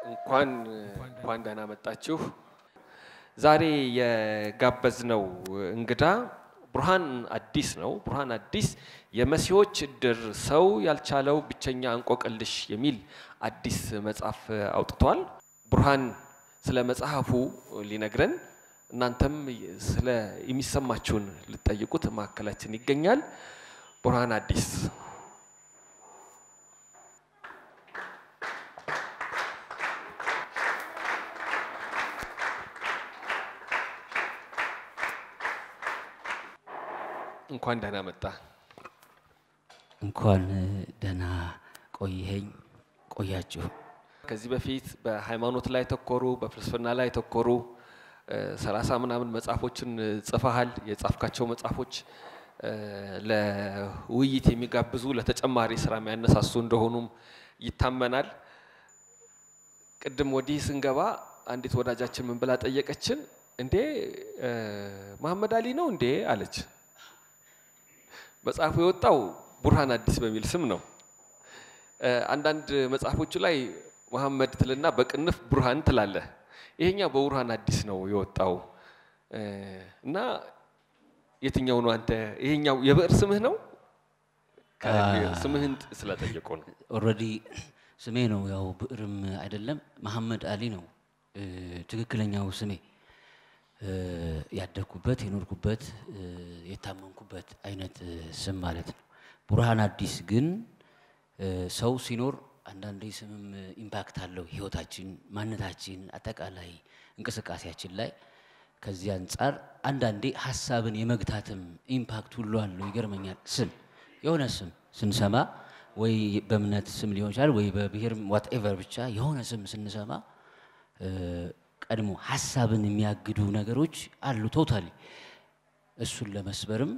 እንኳን እንኳን ደህና መጣችሁ። ዛሬ የጋበዝነው እንግዳ ቡርሃን አዲስ ነው። ቡርሃን አዲስ የመሲዎች እድር ሰው ያልቻለው ብቸኛ እንቆቅልሽ የሚል አዲስ መጽሐፍ አውጥቷል። ቡርሃን ስለ መጽሐፉ ሊነግረን እናንተም ስለ የሚሰማችሁን ልትጠይቁት ማዕከላችን ይገኛል። ቡርሃን አዲስ እንኳን ደህና መጣ። እንኳን ደህና ቆይኸኝ ቆያችሁ። ከዚህ በፊት በሃይማኖት ላይ ተኮሩ፣ በፍልስፍና ላይ ተኮሩ ሰላሳ ምናምን መጽሐፎችን ጽፈሃል። የጻፍካቸው መጽሐፎች ለውይይት የሚጋብዙ ለተጨማሪ ስራ የሚያነሳሱ እንደሆኑም ይታመናል። ቅድም ወዲህ ስንገባ አንዲት ወዳጃችን ምን ብላ ጠየቀችን? እንዴ መሐመድ አሊ ነው እንዴ አለች። መጽሐፉ የወጣው ቡርሃን አዲስ በሚል ስም ነው። አንዳንድ መጽሐፎቹ ላይ መሐመድ ትልና በቅንፍ ቡርሃን ትላለህ። ይሄኛው በቡርሃን አዲስ ነው የወጣው እና የትኛው ነው አንተ? ይሄኛው የብዕር ስምህ ነው? ስምህን ስለጠየቁ ነው። ኦልሬዲ ስሜ ነው፣ ያው ብዕርም አይደለም መሐመድ አሊ ነው ትክክለኛው ስሜ። ያደግኩበት የኖርኩበት የታመንኩበት አይነት ስም ማለት ነው። ቡርሃን አዲስ ግን ሰው ሲኖር አንዳንዴ ስምም ኢምፓክት አለው ህይወታችን፣ ማንነታችን፣ አጠቃላይ እንቅስቃሴያችን ላይ። ከዚህ አንጻር አንዳንዴ ሀሳብን የመግታትም ኢምፓክት ሁሉ አለው። ይገርመኛል። ስም የሆነ ስም ስንሰማ ወይ በእምነት ስም ሊሆን ይችላል ወይ በብሔር ዋትኤቨር ብቻ የሆነ ስም ስንሰማ ቀድሞ ሀሳብን የሚያግዱ ነገሮች አሉ። ቶታሊ እሱን ለመስበርም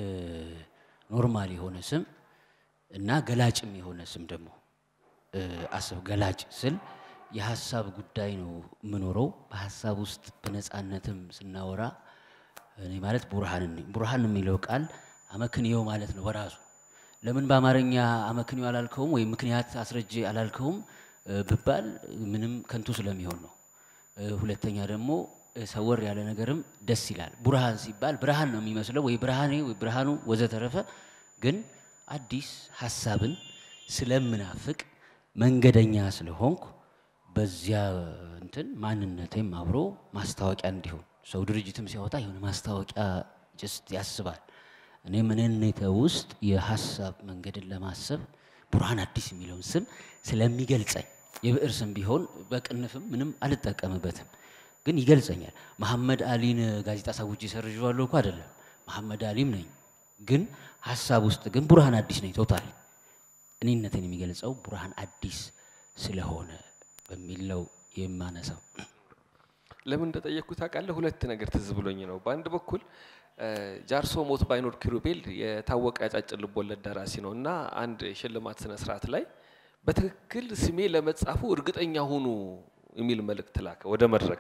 ኖርማል የሆነ ስም እና ገላጭም የሆነ ስም ደግሞ አስብ። ገላጭ ስል የሀሳብ ጉዳይ ነው የምኖረው። በሀሳብ ውስጥ በነፃነትም ስናወራ እኔ ማለት ቡርሃን ነኝ። ቡርሃን የሚለው ቃል አመክንዮ ማለት ነው በራሱ። ለምን በአማርኛ አመክንዮ አላልከውም ወይም ምክንያት አስረጅ አላልከውም ብባል ምንም ከንቱ ስለሚሆን ነው። ሁለተኛ ደግሞ ሰወር ያለ ነገርም ደስ ይላል። ቡርሃን ሲባል ብርሃን ነው የሚመስለው ወይ ብርሃኔ ወይ ብርሃኑ ወዘተረፈ። ግን አዲስ ሀሳብን ስለምናፍቅ መንገደኛ ስለሆንኩ በዚያ እንትን ማንነቴም አብሮ ማስታወቂያ እንዲሆን ሰው ድርጅትም ሲያወጣ የሆነ ማስታወቂያ ጅስት ያስባል። እኔ ምንነቴ ውስጥ የሀሳብ መንገድን ለማሰብ ቡርሃን አዲስ የሚለውን ስም ስለሚገልጸኝ የብዕር ስም ቢሆን በቅንፍም ምንም አልጠቀምበትም፣ ግን ይገልጸኛል። መሐመድ አሊን ጋዜጣ ሳውጄ ሰርዤዋለሁ እኮ አይደለም፣ መሐመድ አሊም ነኝ። ግን ሀሳብ ውስጥ ግን ቡርሃን አዲስ ነኝ። ቶታል እኔነትን የሚገልጸው ቡርሃን አዲስ ስለሆነ በሚለው የማነሳው ለምን እንደጠየቅኩ ታውቃለህ? ሁለት ነገር ትዝ ብሎኝ ነው። በአንድ በኩል ጃርሶ ሞት ባይኖር ኪሩቤል የታወቀ ያጫጭር ልቦለድ ደራሲ ነው እና አንድ የሽልማት ስነ ስርዓት ላይ በትክክል ስሜ ለመጻፉ እርግጠኛ ሁኑ የሚል መልእክት ላከ ወደ መድረክ።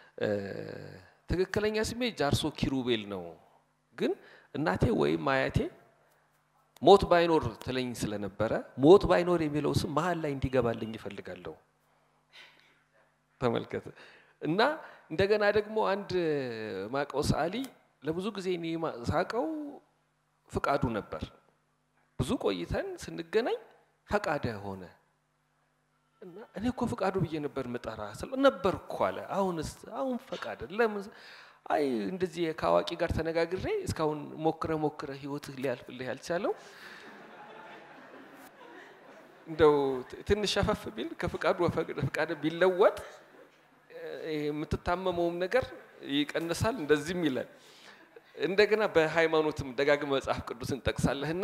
ትክክለኛ ስሜ ጃርሶ ኪሩቤል ነው፣ ግን እናቴ ወይም አያቴ ሞት ባይኖር ትለኝ ስለነበረ ሞት ባይኖር የሚለው ስም መሀል ላይ እንዲገባልኝ ይፈልጋለሁ። ተመልከት እና እንደገና ደግሞ አንድ ማቀው ሰዓሊ ለብዙ ጊዜ እኔ ሳቀው ፍቃዱ ነበር። ብዙ ቆይተን ስንገናኝ ፈቃደ ሆነ እና እኔ እኮ ፈቃዱ ብዬ ነበር ምጠራ ስለ ነበር እኮ አለ። አሁንስ አሁን ፈቃደ ለምን? አይ እንደዚህ ከአዋቂ ጋር ተነጋግሬ እስካሁን ሞክረ ሞክረ ህይወትህ ሊያልፍልህ ያልቻለው እንደው ትንሽ ሸፈፍ ቢል ከፍቃዱ ፈቃደ ቢለወጥ የምትታመመውም ነገር ይቀንሳል። እንደዚህም ይላል። እንደገና በሃይማኖትም ደጋግመ መጽሐፍ ቅዱስን ጠቅሳለህና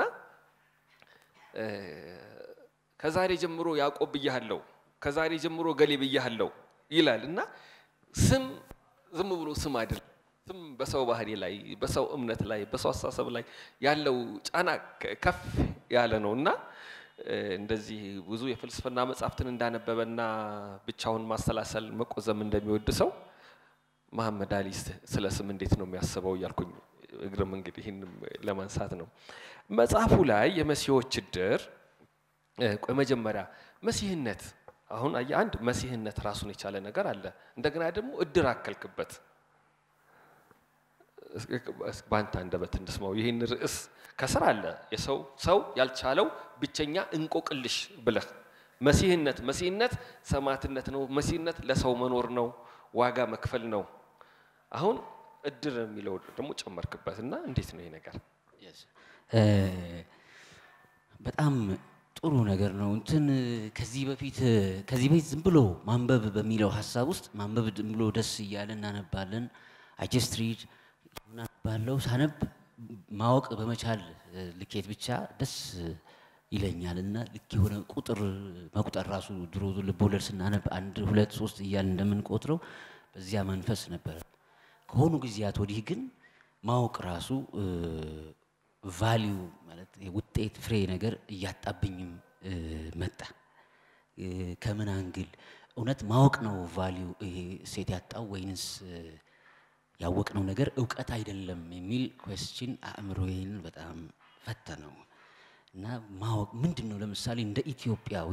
ከዛሬ ጀምሮ ያዕቆብ ብያሃለው፣ ከዛሬ ጀምሮ ገሌ ብያሃለው ይላል እና ስም ዝም ብሎ ስም አይደለም። ስም በሰው ባህሪ ላይ፣ በሰው እምነት ላይ፣ በሰው አስተሳሰብ ላይ ያለው ጫና ከፍ ያለ ነው እና እንደዚህ ብዙ የፍልስፍና መጽሐፍትን እንዳነበበና ብቻውን ማሰላሰል መቆዘም እንደሚወድ ሰው መሐመድ አሊ ስለ ስም እንዴት ነው የሚያስበው እያልኩኝ እግርም እንግዲህ ይህንም ለማንሳት ነው። መጽሐፉ ላይ የመሲዎች እድር ቆይ መጀመሪያ መሲህነት አሁን አየህ አንድ መሲህነት ራሱን የቻለ ነገር አለ። እንደገና ደግሞ እድር አከልክበት። በአንተ አንደበት እንስማው ይህን ርዕስ ከስር አለ የሰው ሰው ያልቻለው ብቸኛ እንቆቅልሽ ብለህ መሲህነት መሲህነት ሰማዕትነት ነው። መሲህነት ለሰው መኖር ነው፣ ዋጋ መክፈል ነው። አሁን እድር የሚለው ደግሞ ጨመርክበት እና እንዴት ነው ይሄ ነገር? በጣም ጥሩ ነገር ነው። እንትን ከዚህ በፊት ከዚህ በፊት ዝም ብሎ ማንበብ በሚለው ሀሳብ ውስጥ ማንበብ ዝም ብሎ ደስ እያለ እናነባለን። አይ ጀስት ሪድ እናነባለው። ሳነብ ማወቅ በመቻል ልኬት ብቻ ደስ ይለኛል እና ልክ የሆነ ቁጥር መቁጠር ራሱ ድሮ ልቦለድ ስናነብ አንድ ሁለት ሶስት እያል እንደምንቆጥረው በዚያ መንፈስ ነበረ። ከሆኑ ጊዜያት ወዲህ ግን ማወቅ ራሱ ቫሊዩ ማለት የውጤት ፍሬ ነገር እያጣብኝም መጣ። ከምን አንግል እውነት ማወቅ ነው ቫሊዩ ይሄ ሴት ያጣው ወይንስ ያወቅነው ነገር እውቀት አይደለም የሚል ኮስችን አእምሮዬን በጣም ፈተነው እና ማወቅ ምንድን ነው? ለምሳሌ እንደ ኢትዮጵያዊ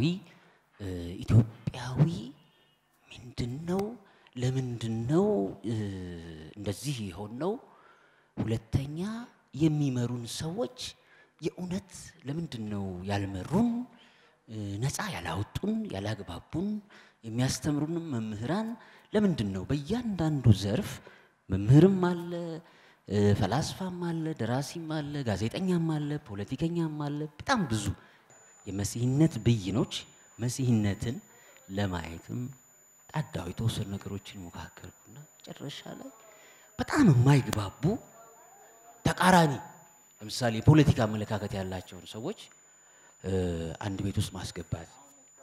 ኢትዮጵያዊ ምንድን ነው? ለምንድን ነው እንደዚህ የሆን ነው? ሁለተኛ የሚመሩን ሰዎች የእውነት ለምንድን ነው ያልመሩን? ነፃ ያላወጡን፣ ያላግባቡን? የሚያስተምሩንም መምህራን ለምንድን ነው በእያንዳንዱ ዘርፍ መምህርም አለ፣ ፈላስፋም አለ፣ ደራሲም አለ፣ ጋዜጠኛም አለ፣ ፖለቲከኛም አለ። በጣም ብዙ የመሲህነት ብይኖች መሲህነትን ለማየትም ጣዳው የተወሰኑ ነገሮችን ሞካከርኩና መጨረሻ ላይ በጣም የማይግባቡ ተቃራኒ ለምሳሌ የፖለቲካ አመለካከት ያላቸውን ሰዎች አንድ ቤት ውስጥ ማስገባት፣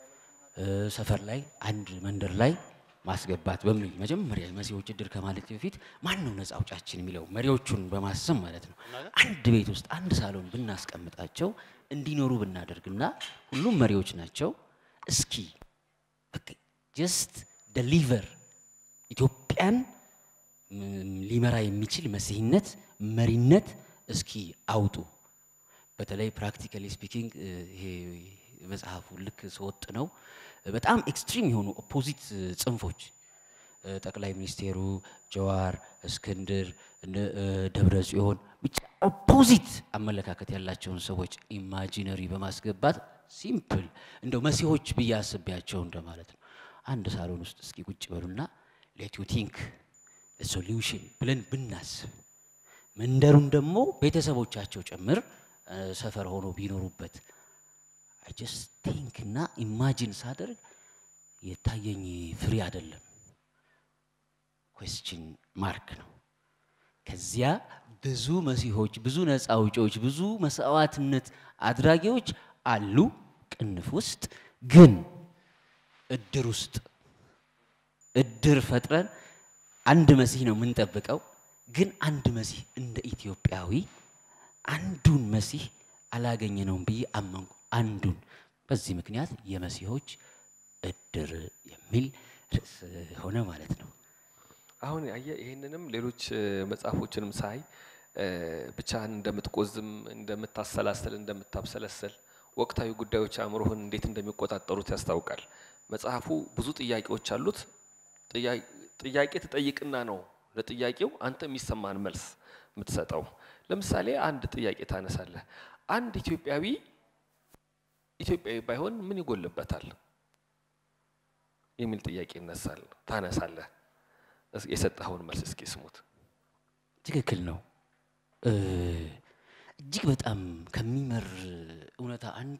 ሰፈር ላይ አንድ መንደር ላይ ማስገባት በሚል መጀመሪያ የመሲዎች እድር ከማለት በፊት ማን ነው ነፃ አውጫችን የሚለው መሪዎቹን በማሰብ ማለት ነው። አንድ ቤት ውስጥ አንድ ሳሎን ብናስቀምጣቸው እንዲኖሩ ብናደርግና ሁሉም መሪዎች ናቸው። እስኪ ጀስት ደሊቨር ኢትዮጵያን ሊመራ የሚችል መሲህነት መሪነት እስኪ አውጡ። በተለይ ፕራክቲካሊ ስፒኪንግ ይሄ መጽሐፉ ልክ ስወጥ ነው በጣም ኤክስትሪም የሆኑ ኦፖዚት ጽንፎች ጠቅላይ ሚኒስቴሩ ጀዋር፣ እስክንድር፣ ደብረ ጽዮን ብቻ ኦፖዚት አመለካከት ያላቸውን ሰዎች ኢማጂነሪ በማስገባት ሲምፕል እንደው መሲሆች ብዬ አስቤያቸው እንደማለት ነው። አንድ ሳሎን ውስጥ እስኪ ቁጭ በሉና ሌት ዩ ቲንክ ሶሉሽን ብለን ብናስብ መንደሩን ደግሞ ቤተሰቦቻቸው ጭምር ሰፈር ሆኖ ቢኖሩበት አይ ጀስት ቲንክ እና ኢማጂን ሳደርግ የታየኝ ፍሬ አይደለም፣ ኩዌስችን ማርክ ነው። ከዚያ ብዙ መሲሆች፣ ብዙ ነፃ አውጪዎች፣ ብዙ መስዋዕትነት አድራጊዎች አሉ ቅንፍ ውስጥ ግን እድር ውስጥ እድር ፈጥረን አንድ መሲህ ነው የምንጠብቀው። ግን አንድ መሲህ እንደ ኢትዮጵያዊ አንዱን መሲህ አላገኘነውም ብዬ አመንኩ። አንዱን በዚህ ምክንያት የመሲሆች እድር የሚል ርዕስ ሆነ ማለት ነው። አሁን ያየ ይህንንም ሌሎች መጽሐፎችንም ሳይ ብቻህን እንደምትቆዝም፣ እንደምታሰላስል፣ እንደምታብሰለስል ወቅታዊ ጉዳዮች አእምሮህን እንዴት እንደሚቆጣጠሩት ያስታውቃል። መጽሐፉ ብዙ ጥያቄዎች አሉት። ጥያቄ ትጠይቅና ነው ለጥያቄው አንተ የሚሰማን መልስ የምትሰጠው። ለምሳሌ አንድ ጥያቄ ታነሳለህ። አንድ ኢትዮጵያዊ ኢትዮጵያዊ ባይሆን ምን ይጎልበታል የሚል ጥያቄ ይነሳል። ታነሳለህ። የሰጠኸውን መልስ እስኪ ስሙት። ትክክል ነው። እጅግ በጣም ከሚመር እውነታ አንዱ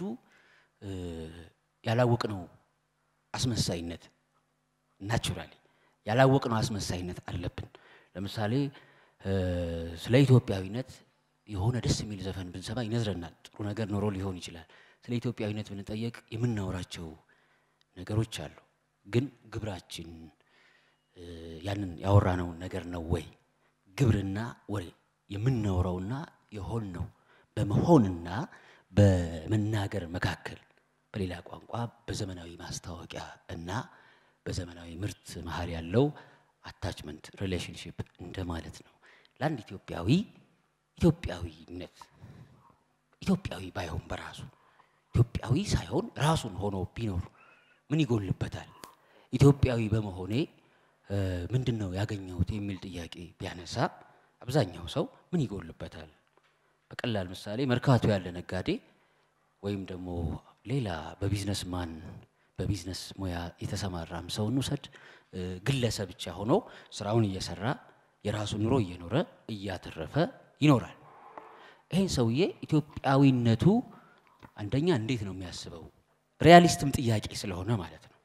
ያላወቅነው አስመሳይነት ናቹራሊ ያላወቅነው አስመሳይነት አለብን። ለምሳሌ ስለ ኢትዮጵያዊነት የሆነ ደስ የሚል ዘፈን ብንሰማ ይነዝረናል። ጥሩ ነገር ኖሮ ሊሆን ይችላል። ስለ ኢትዮጵያዊነት ብንጠየቅ የምናወራቸው ነገሮች አሉ። ግን ግብራችን ያንን ያወራነውን ነገር ነው ወይ? ግብርና ወሬ የምናወራውና የሆንነው በመሆንና በመናገር መካከል በሌላ ቋንቋ በዘመናዊ ማስታወቂያ እና በዘመናዊ ምርት መሀል ያለው አታችመንት ሪሌሽንሽፕ እንደማለት ነው። ለአንድ ኢትዮጵያዊ ኢትዮጵያዊነት ኢትዮጵያዊ ባይሆን በራሱ ኢትዮጵያዊ ሳይሆን ራሱን ሆኖ ቢኖር ምን ይጎልበታል? ኢትዮጵያዊ በመሆኔ እ፣ ምንድን ነው ያገኘሁት የሚል ጥያቄ ቢያነሳ አብዛኛው ሰው ምን ይጎልበታል? በቀላል ምሳሌ መርካቶ ያለ ነጋዴ ወይም ደግሞ ሌላ በቢዝነስ ማን በቢዝነስ ሙያ የተሰማራም ሰው እንውሰድ፣ እ፣ ግለሰብ ብቻ ሆኖ ስራውን እየሰራ የራሱን ኑሮ እየኖረ እያተረፈ ይኖራል። ይሄን ሰውዬ ኢትዮጵያዊነቱ አንደኛ እንዴት ነው የሚያስበው? ሪያሊስትም ጥያቄ ስለሆነ ማለት ነው።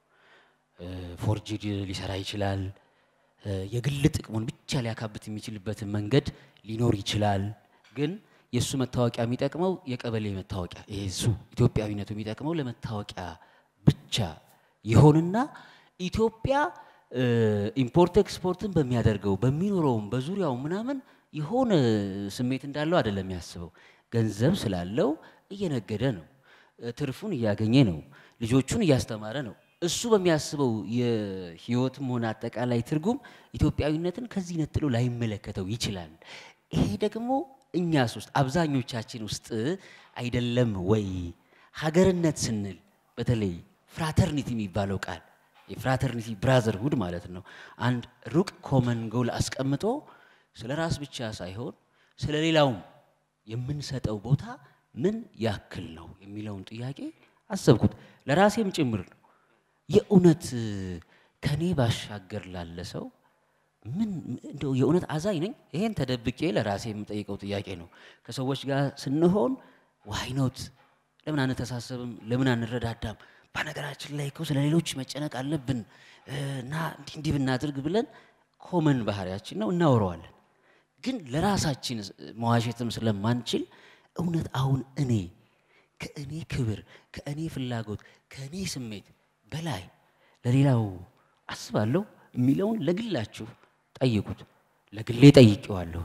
ፎርጅድ ሊሰራ ይችላል። እ፣ የግል ጥቅሙን ብቻ ሊያካብት የሚችልበትን መንገድ ሊኖር ይችላል። ግን የእሱ መታወቂያ የሚጠቅመው የቀበሌ መታወቂያ ይሄ እሱ ኢትዮጵያዊነቱ የሚጠቅመው ለመታወቂያ ብቻ ይሆንና ኢትዮጵያ እ፣ ኢምፖርት ኤክስፖርትን በሚያደርገው በሚኖረውም በዙሪያው ምናምን የሆነ ስሜት እንዳለው አይደለም የሚያስበው። ገንዘብ ስላለው እየነገደ ነው፣ እ፣ ትርፉን እያገኘ ነው፣ ልጆቹን እያስተማረ ነው። እሱ በሚያስበው የህይወትም ሆነ አጠቃላይ ትርጉም ኢትዮጵያዊነትን ከዚህ ነጥሎ ላይመለከተው ይችላል። ይሄ ደግሞ እኛስ ውስጥ አብዛኞቻችን ውስጥ አይደለም ወይ? ሀገርነት ስንል በተለይ ፍራተርኒቲ የሚባለው ቃል የፍራተርኒቲ ብራዘርሁድ ማለት ነው። አንድ ሩቅ ኮመን ጎል አስቀምጦ ስለ ራስ ብቻ ሳይሆን ስለ ሌላውም የምንሰጠው ቦታ ምን ያክል ነው የሚለውን ጥያቄ አሰብኩት። ለራሴም ጭምር ነው። የእውነት ከኔ ባሻገር ላለ ሰው ምን እንደው የእውነት አዛኝ ነኝ? ይሄን ተደብቄ ለራሴ የምጠይቀው ጥያቄ ነው። ከሰዎች ጋር ስንሆን ዋይኖት ለምን አንተሳሰብም? ለምን አንረዳዳም? በነገራችን ላይ እኮ ስለ ሌሎች መጨነቅ አለብን እና እንዲህ እንዲህ ብናድርግ ብለን ኮመን ባህሪያችን ነው እናወረዋለን። ግን ለራሳችን መዋሸትም ስለማንችል እውነት አሁን እኔ ከእኔ ክብር፣ ከእኔ ፍላጎት፣ ከእኔ ስሜት በላይ ለሌላው አስባለሁ የሚለውን ለግላችሁ ጠይቁት። ለግሌ ጠይቄዋለሁ።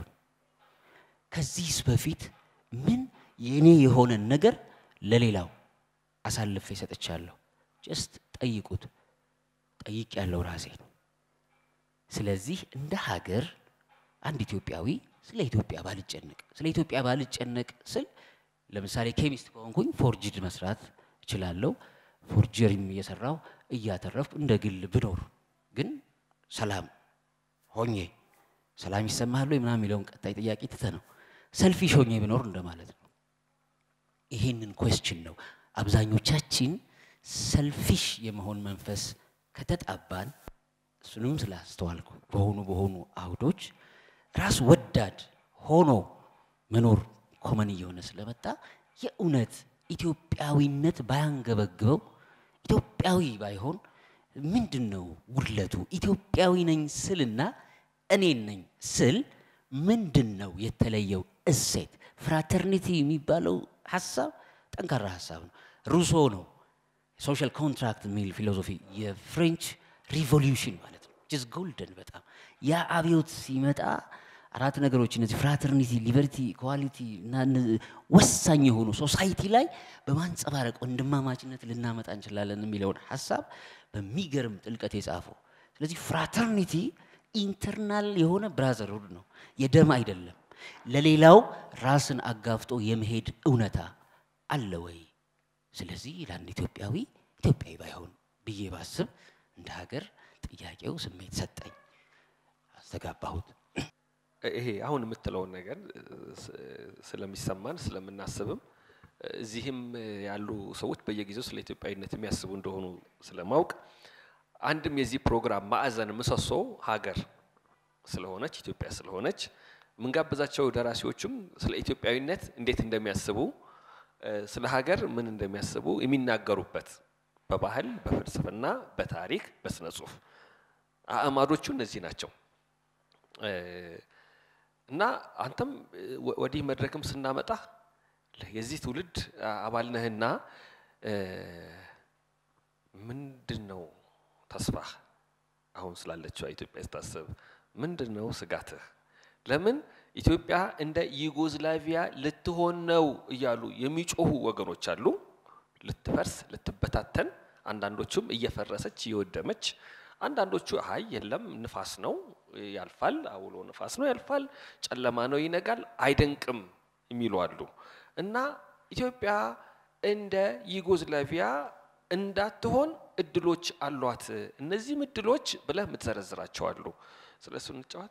ከዚህስ በፊት ምን የእኔ የሆነን ነገር ለሌላው አሳልፌ ሰጥቻለሁ? ጀስት ጠይቁት። ጠይቅ ያለው ራሴ ነው። ስለዚህ እንደ ሀገር አንድ ኢትዮጵያዊ ስለ ኢትዮጵያ ባልጨነቅ ስለ ኢትዮጵያ ባልጨነቅ ስል ለምሳሌ ኬሚስት ከሆንኩኝ ፎርጅድ መስራት እችላለሁ። ፎርጀሪም እየሰራው እያተረፍኩ እንደ ግል ብኖር ግን ሰላም ሆኜ ሰላም ይሰማሃል ወይ ምናምን የሚለውን ቀጣይ ጥያቄ ትተ ነው ሰልፊሽ ሆኜ ብኖር እንደማለት ነው። ይሄንን ኮስችን ነው አብዛኞቻችን ሰልፊሽ የመሆን መንፈስ ከተጣባን እሱንም ስላስተዋልኩ በሆኑ በሆኑ አውዶች ራስ ወዳድ ሆኖ መኖር ኮመን እየሆነ ስለመጣ የእውነት ኢትዮጵያዊነት ባያንገበግበው ኢትዮጵያዊ ባይሆን ምንድን ነው ጉድለቱ? ኢትዮጵያዊ ነኝ ስልና እኔን ነኝ ስል ምንድን ነው የተለየው እሴት? ፍራተርኒቲ የሚባለው ሀሳብ ጠንካራ ሀሳብ ነው። ሩሶ ነው ሶሻል ኮንትራክት የሚል ፊሎሶፊ የፍሬንች ሪቮሉሽን ማለት ነው። ጅዝ ጎልደን በጣም ያ አብዮት ሲመጣ አራት ነገሮች እነዚህ ፍራተርኒቲ፣ ሊበርቲ፣ ኢኳሊቲ እና እነ- ወሳኝ የሆኑ ሶሳይቲ ላይ በማንጸባረቅ ወንድማማችነት ልናመጣ እንችላለን የሚለውን ሀሳብ በሚገርም ጥልቀት የጻፈው። ስለዚህ ፍራተርኒቲ ኢንተርናል የሆነ ብራዘርሁድ ነው፣ የደም አይደለም። ለሌላው ራስን አጋፍጦ የመሄድ እውነታ አለ ወይ? ስለዚህ ለአንድ ኢትዮጵያዊ ኢትዮጵያዊ ባይሆን ብዬ ባስብ እንደ ሀገር ጥያቄው ስሜት ሰጠኝ፣ አስተጋባሁት። ይሄ አሁን የምትለውን ነገር ስ- ስለሚሰማን ስለምናስብም እዚህም ያሉ ሰዎች በየጊዜው ስለ ኢትዮጵያዊነት የሚያስቡ እንደሆኑ ስለማውቅ አንድም የዚህ ፕሮግራም ማዕዘን ምሰሶ ሀገር ስለሆነች ኢትዮጵያ ስለሆነች የምንጋብዛቸው ደራሲዎችም ስለ ኢትዮጵያዊነት እንዴት እንደሚያስቡ እ፣ ስለ ሀገር ምን እንደሚያስቡ የሚናገሩበት በባህል፣ በፍልስፍና፣ በታሪክ፣ በስነ ጽሁፍ አእማዶቹ እነዚህ ናቸው። እ፣ እና አንተም እ፣ ወ- ወዲህ መድረክም ስናመጣ የዚህ ትውልድ አ- አባል ነህና እ፣ ምንድን ነው ተስፋህ? አሁን ስላለችው ኢትዮጵያ ስታስብ ምንድን ነው ስጋትህ? ለምን ኢትዮጵያ እንደ ዩጎዝላቪያ ልትሆን ነው እያሉ የሚጮሁ ወገኖች አሉ። ልትፈርስ፣ ልትበታተን፣ አንዳንዶቹም እየፈረሰች እየወደመች፣ አንዳንዶቹ አይ የለም ንፋስ ነው ያልፋል፣ አውሎ ንፋስ ነው ያልፋል፣ ጨለማ ነው ይነጋል፣ አይደንቅም የሚሉ አሉ እና ኢትዮጵያ እንደ ዩጎዝላቪያ እንዳትሆን እድሎች አሏት። እነዚህም እድሎች ብለህ የምትዘረዝራቸው አሉ። ስለ እሱ እንጫወት።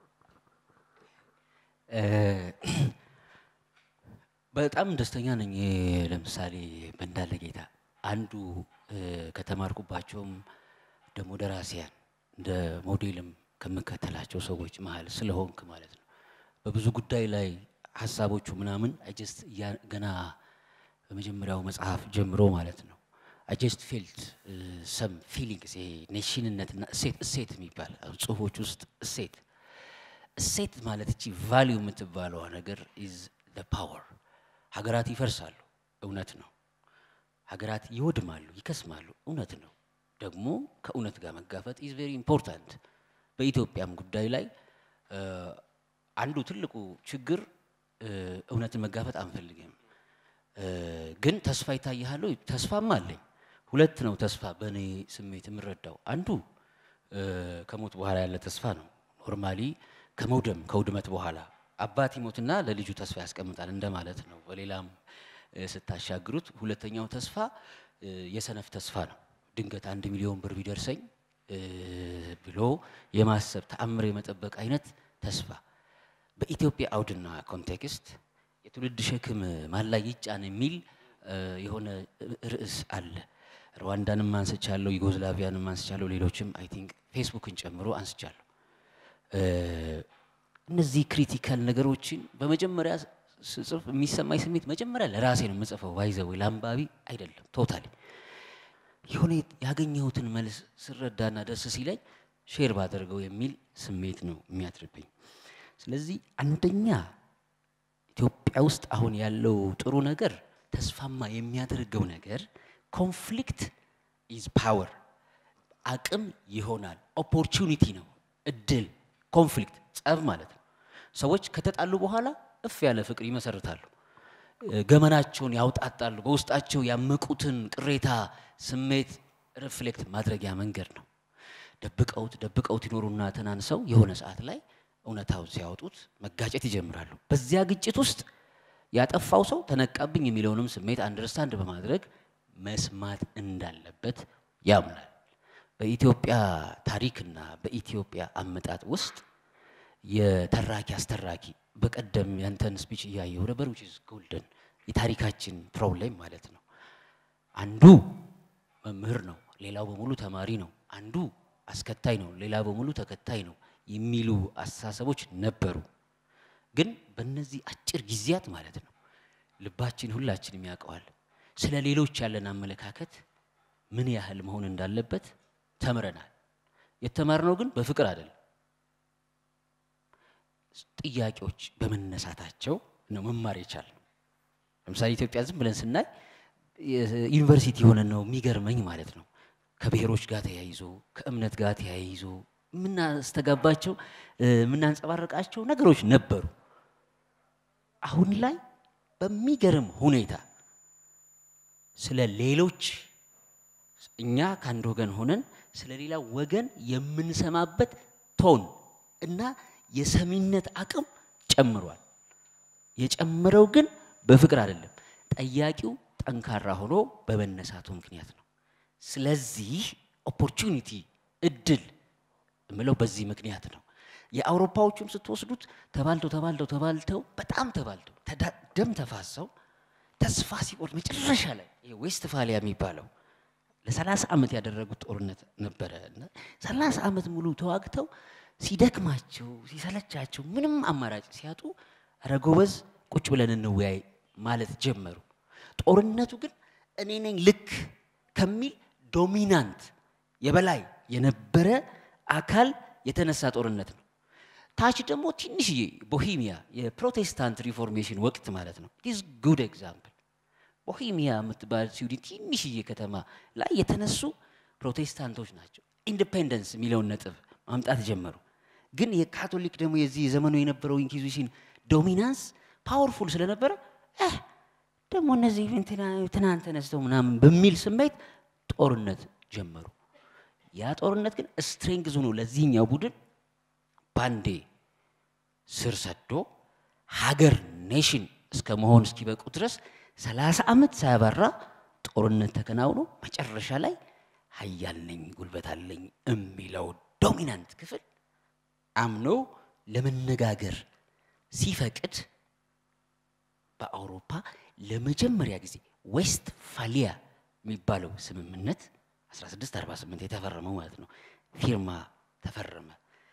በጣም ደስተኛ ነኝ። ለምሳሌ በእንዳለ ጌታ አንዱ ከተማርኩባቸውም ደግሞ ደራሲያን እንደ ሞዴልም ከምከተላቸው ሰዎች መሀል ስለሆንክ ማለት ነው። በብዙ ጉዳይ ላይ ሀሳቦቹ ምናምን አጀስት ገና በመጀመሪያው መጽሐፍ ጀምሮ ማለት ነው አጀስት ፊልድ ሰም ፊሊንግስ ይሄ ኔሽንነትና እሴት እሴት የሚባል ጽሁፎች ውስጥ እሴት እሴት ማለት እቺ ቫሊዩ የምትባለዋ ነገር ኢዝ ፓወር። ሀገራት ይፈርሳሉ፣ እውነት ነው። ሀገራት ይወድማሉ፣ ይከስማሉ፣ እውነት ነው። ደግሞ ከእውነት ጋር መጋፈጥ ኢዝ ቬሪ ኢምፖርታንት። በኢትዮጵያም ጉዳይ ላይ አንዱ ትልቁ ችግር እውነትን መጋፈጥ አንፈልግም። ግን ተስፋ ይታይሃል ወይ? ተስፋም አለኝ። ሁለት ነው ተስፋ በእኔ ስሜት የምረዳው። አንዱ ከሞት በኋላ ያለ ተስፋ ነው። ኖርማሊ ከመውደም ከውድመት በኋላ አባት ይሞትና ለልጁ ተስፋ ያስቀምጣል እንደማለት ነው። በሌላም ስታሻግሩት፣ ሁለተኛው ተስፋ የሰነፍ ተስፋ ነው። ድንገት አንድ ሚሊዮን ብር ቢደርሰኝ ብሎ የማሰብ ተአምር የመጠበቅ አይነት ተስፋ በኢትዮጵያ አውድና ኮንቴክስት የትውልድ ሸክም ማን ላይ ይጫን የሚል የሆነ ርዕስ አለ። ሩዋንዳንም አንስቻለሁ፣ ዩጎዝላቪያንም አንስቻለሁ፣ ሌሎችም አይ ቲንክ ፌስቡክን ጨምሮ አንስቻለሁ። እነዚህ ክሪቲካል ነገሮችን በመጀመሪያ ስጽፍ የሚሰማኝ ስሜት መጀመሪያ ለራሴ ነው የምጽፈው፣ ባይዘው ለአንባቢ አይደለም። ቶታሊ የሆነ ያገኘሁትን መልስ ስረዳና ደስ ሲለኝ ሼር ባደርገው የሚል ስሜት ነው የሚያድርብኝ። ስለዚህ አንደኛ ኢትዮጵያ ውስጥ አሁን ያለው ጥሩ ነገር ተስፋማ የሚያደርገው ነገር ኮንፍሊክት ኢዝ ፓወር አቅም ይሆናል። ኦፖርቹኒቲ ነው፣ እድል። ኮንፍሊክት ጸብ ማለት ነው። ሰዎች ከተጣሉ በኋላ እፍ ያለ ፍቅር ይመሰርታሉ። ገመናቸውን ያውጣጣሉ። በውስጣቸው ያመቁትን ቅሬታ ስሜት ሪፍሌክት ማድረጊያ መንገድ ነው። ደብቀውት ደብቀውት ይኖሩና ተናንሰው የሆነ ሰዓት ላይ እውነታውን ሲያወጡት መጋጨት ይጀምራሉ። በዚያ ግጭት ውስጥ ያጠፋው ሰው ተነቃብኝ የሚለውንም ስሜት አንደርስታንድ በማድረግ መስማት እንዳለበት ያምናል። በኢትዮጵያ ታሪክና በኢትዮጵያ አመጣጥ ውስጥ የተራኪ አስተራኪ በቀደም ያንተን ስፒች እያየሁ ነበር። ዊች ኢዝ ጎልደን የታሪካችን ፕሮብሌም ማለት ነው። አንዱ መምህር ነው፣ ሌላው በሙሉ ተማሪ ነው። አንዱ አስከታይ ነው፣ ሌላ በሙሉ ተከታይ ነው የሚሉ አስተሳሰቦች ነበሩ። ግን በእነዚህ አጭር ጊዜያት ማለት ነው ልባችን ሁላችንም ያውቀዋል። ስለ ሌሎች ያለን አመለካከት ምን ያህል መሆን እንዳለበት ተምረናል። የተማርነው ግን በፍቅር አይደለም። ጥያቄዎች በመነሳታቸው ነው መማር የቻልነው። ለምሳሌ ኢትዮጵያ ዝም ብለን ስናይ ዩኒቨርሲቲ የሆነ ነው የሚገርመኝ ማለት ነው። ከብሔሮች ጋር ተያይዞ ከእምነት ጋር ተያይዞ የምናስተጋባቸው የምናንጸባረቃቸው ነገሮች ነበሩ። አሁን ላይ በሚገርም ሁኔታ ስለ ሌሎች እኛ ከአንድ ወገን ሆነን ስለ ሌላ ወገን የምንሰማበት ቶን እና የሰሚነት አቅም ጨምሯል። የጨመረው ግን በፍቅር አይደለም። ጠያቂው ጠንካራ ሆኖ በመነሳቱ ምክንያት ነው። ስለዚህ ኦፖርቹኒቲ እድል የምለው በዚህ ምክንያት ነው። የአውሮፓዎቹን ስትወስዱት ተባልተው ተባልተው ተባልተው በጣም ተባልተው ደም ተፋሰው ተስፋ ሲቆርጥ መጨረሻ ላይ ዌስትፋሊያ የሚባለው ለሰላሳ ዓመት ያደረጉት ጦርነት ነበረ እና ሰላሳ ዓመት ሙሉ ተዋግተው ሲደክማቸው ሲሰለቻቸው ምንም አማራጭ ሲያጡ ኧረ ጎበዝ ቁጭ ብለን እንወያይ ማለት ጀመሩ። ጦርነቱ ግን እኔ ነኝ ልክ ከሚል ዶሚናንት የበላይ የነበረ አካል የተነሳ ጦርነት ነው። ታች ደግሞ ትንሽዬ ቦሂሚያ የፕሮቴስታንት ሪፎርሜሽን ወቅት ማለት ነው። ኢዝ ጉድ ኤግዛምፕል ቦሂሚያ የምትባል ስዊድን ትንሽዬ ከተማ ላይ የተነሱ ፕሮቴስታንቶች ናቸው። ኢንዲፔንደንስ የሚለውን ነጥብ ማምጣት ጀመሩ። ግን የካቶሊክ ደግሞ የዚህ የዘመኑ የነበረው ኢንኪዚሽን ዶሚናንስ ፓወርፉል ስለነበረ ደግሞ እነዚህ ትናንት ተነስተው ምናምን በሚል ስሜት ጦርነት ጀመሩ። ያ ጦርነት ግን ስትሬንግዝ ሆኖ ለዚህኛው ቡድን ባንዴ ስር ሰዶ ሀገር ኔሽን እስከ መሆን እስኪበቁ ድረስ ሰላሳ ዓመት ሳያባራ ጦርነት ተከናውኖ መጨረሻ ላይ ሀያል ነኝ፣ ጉልበት አለኝ የሚለው ዶሚናንት ክፍል አምኖ ለመነጋገር ሲፈቅድ በአውሮፓ ለመጀመሪያ ጊዜ ዌስት ፋሊያ የሚባለው ስምምነት 1648 የተፈረመው ማለት ነው ፊርማ ተፈረመ።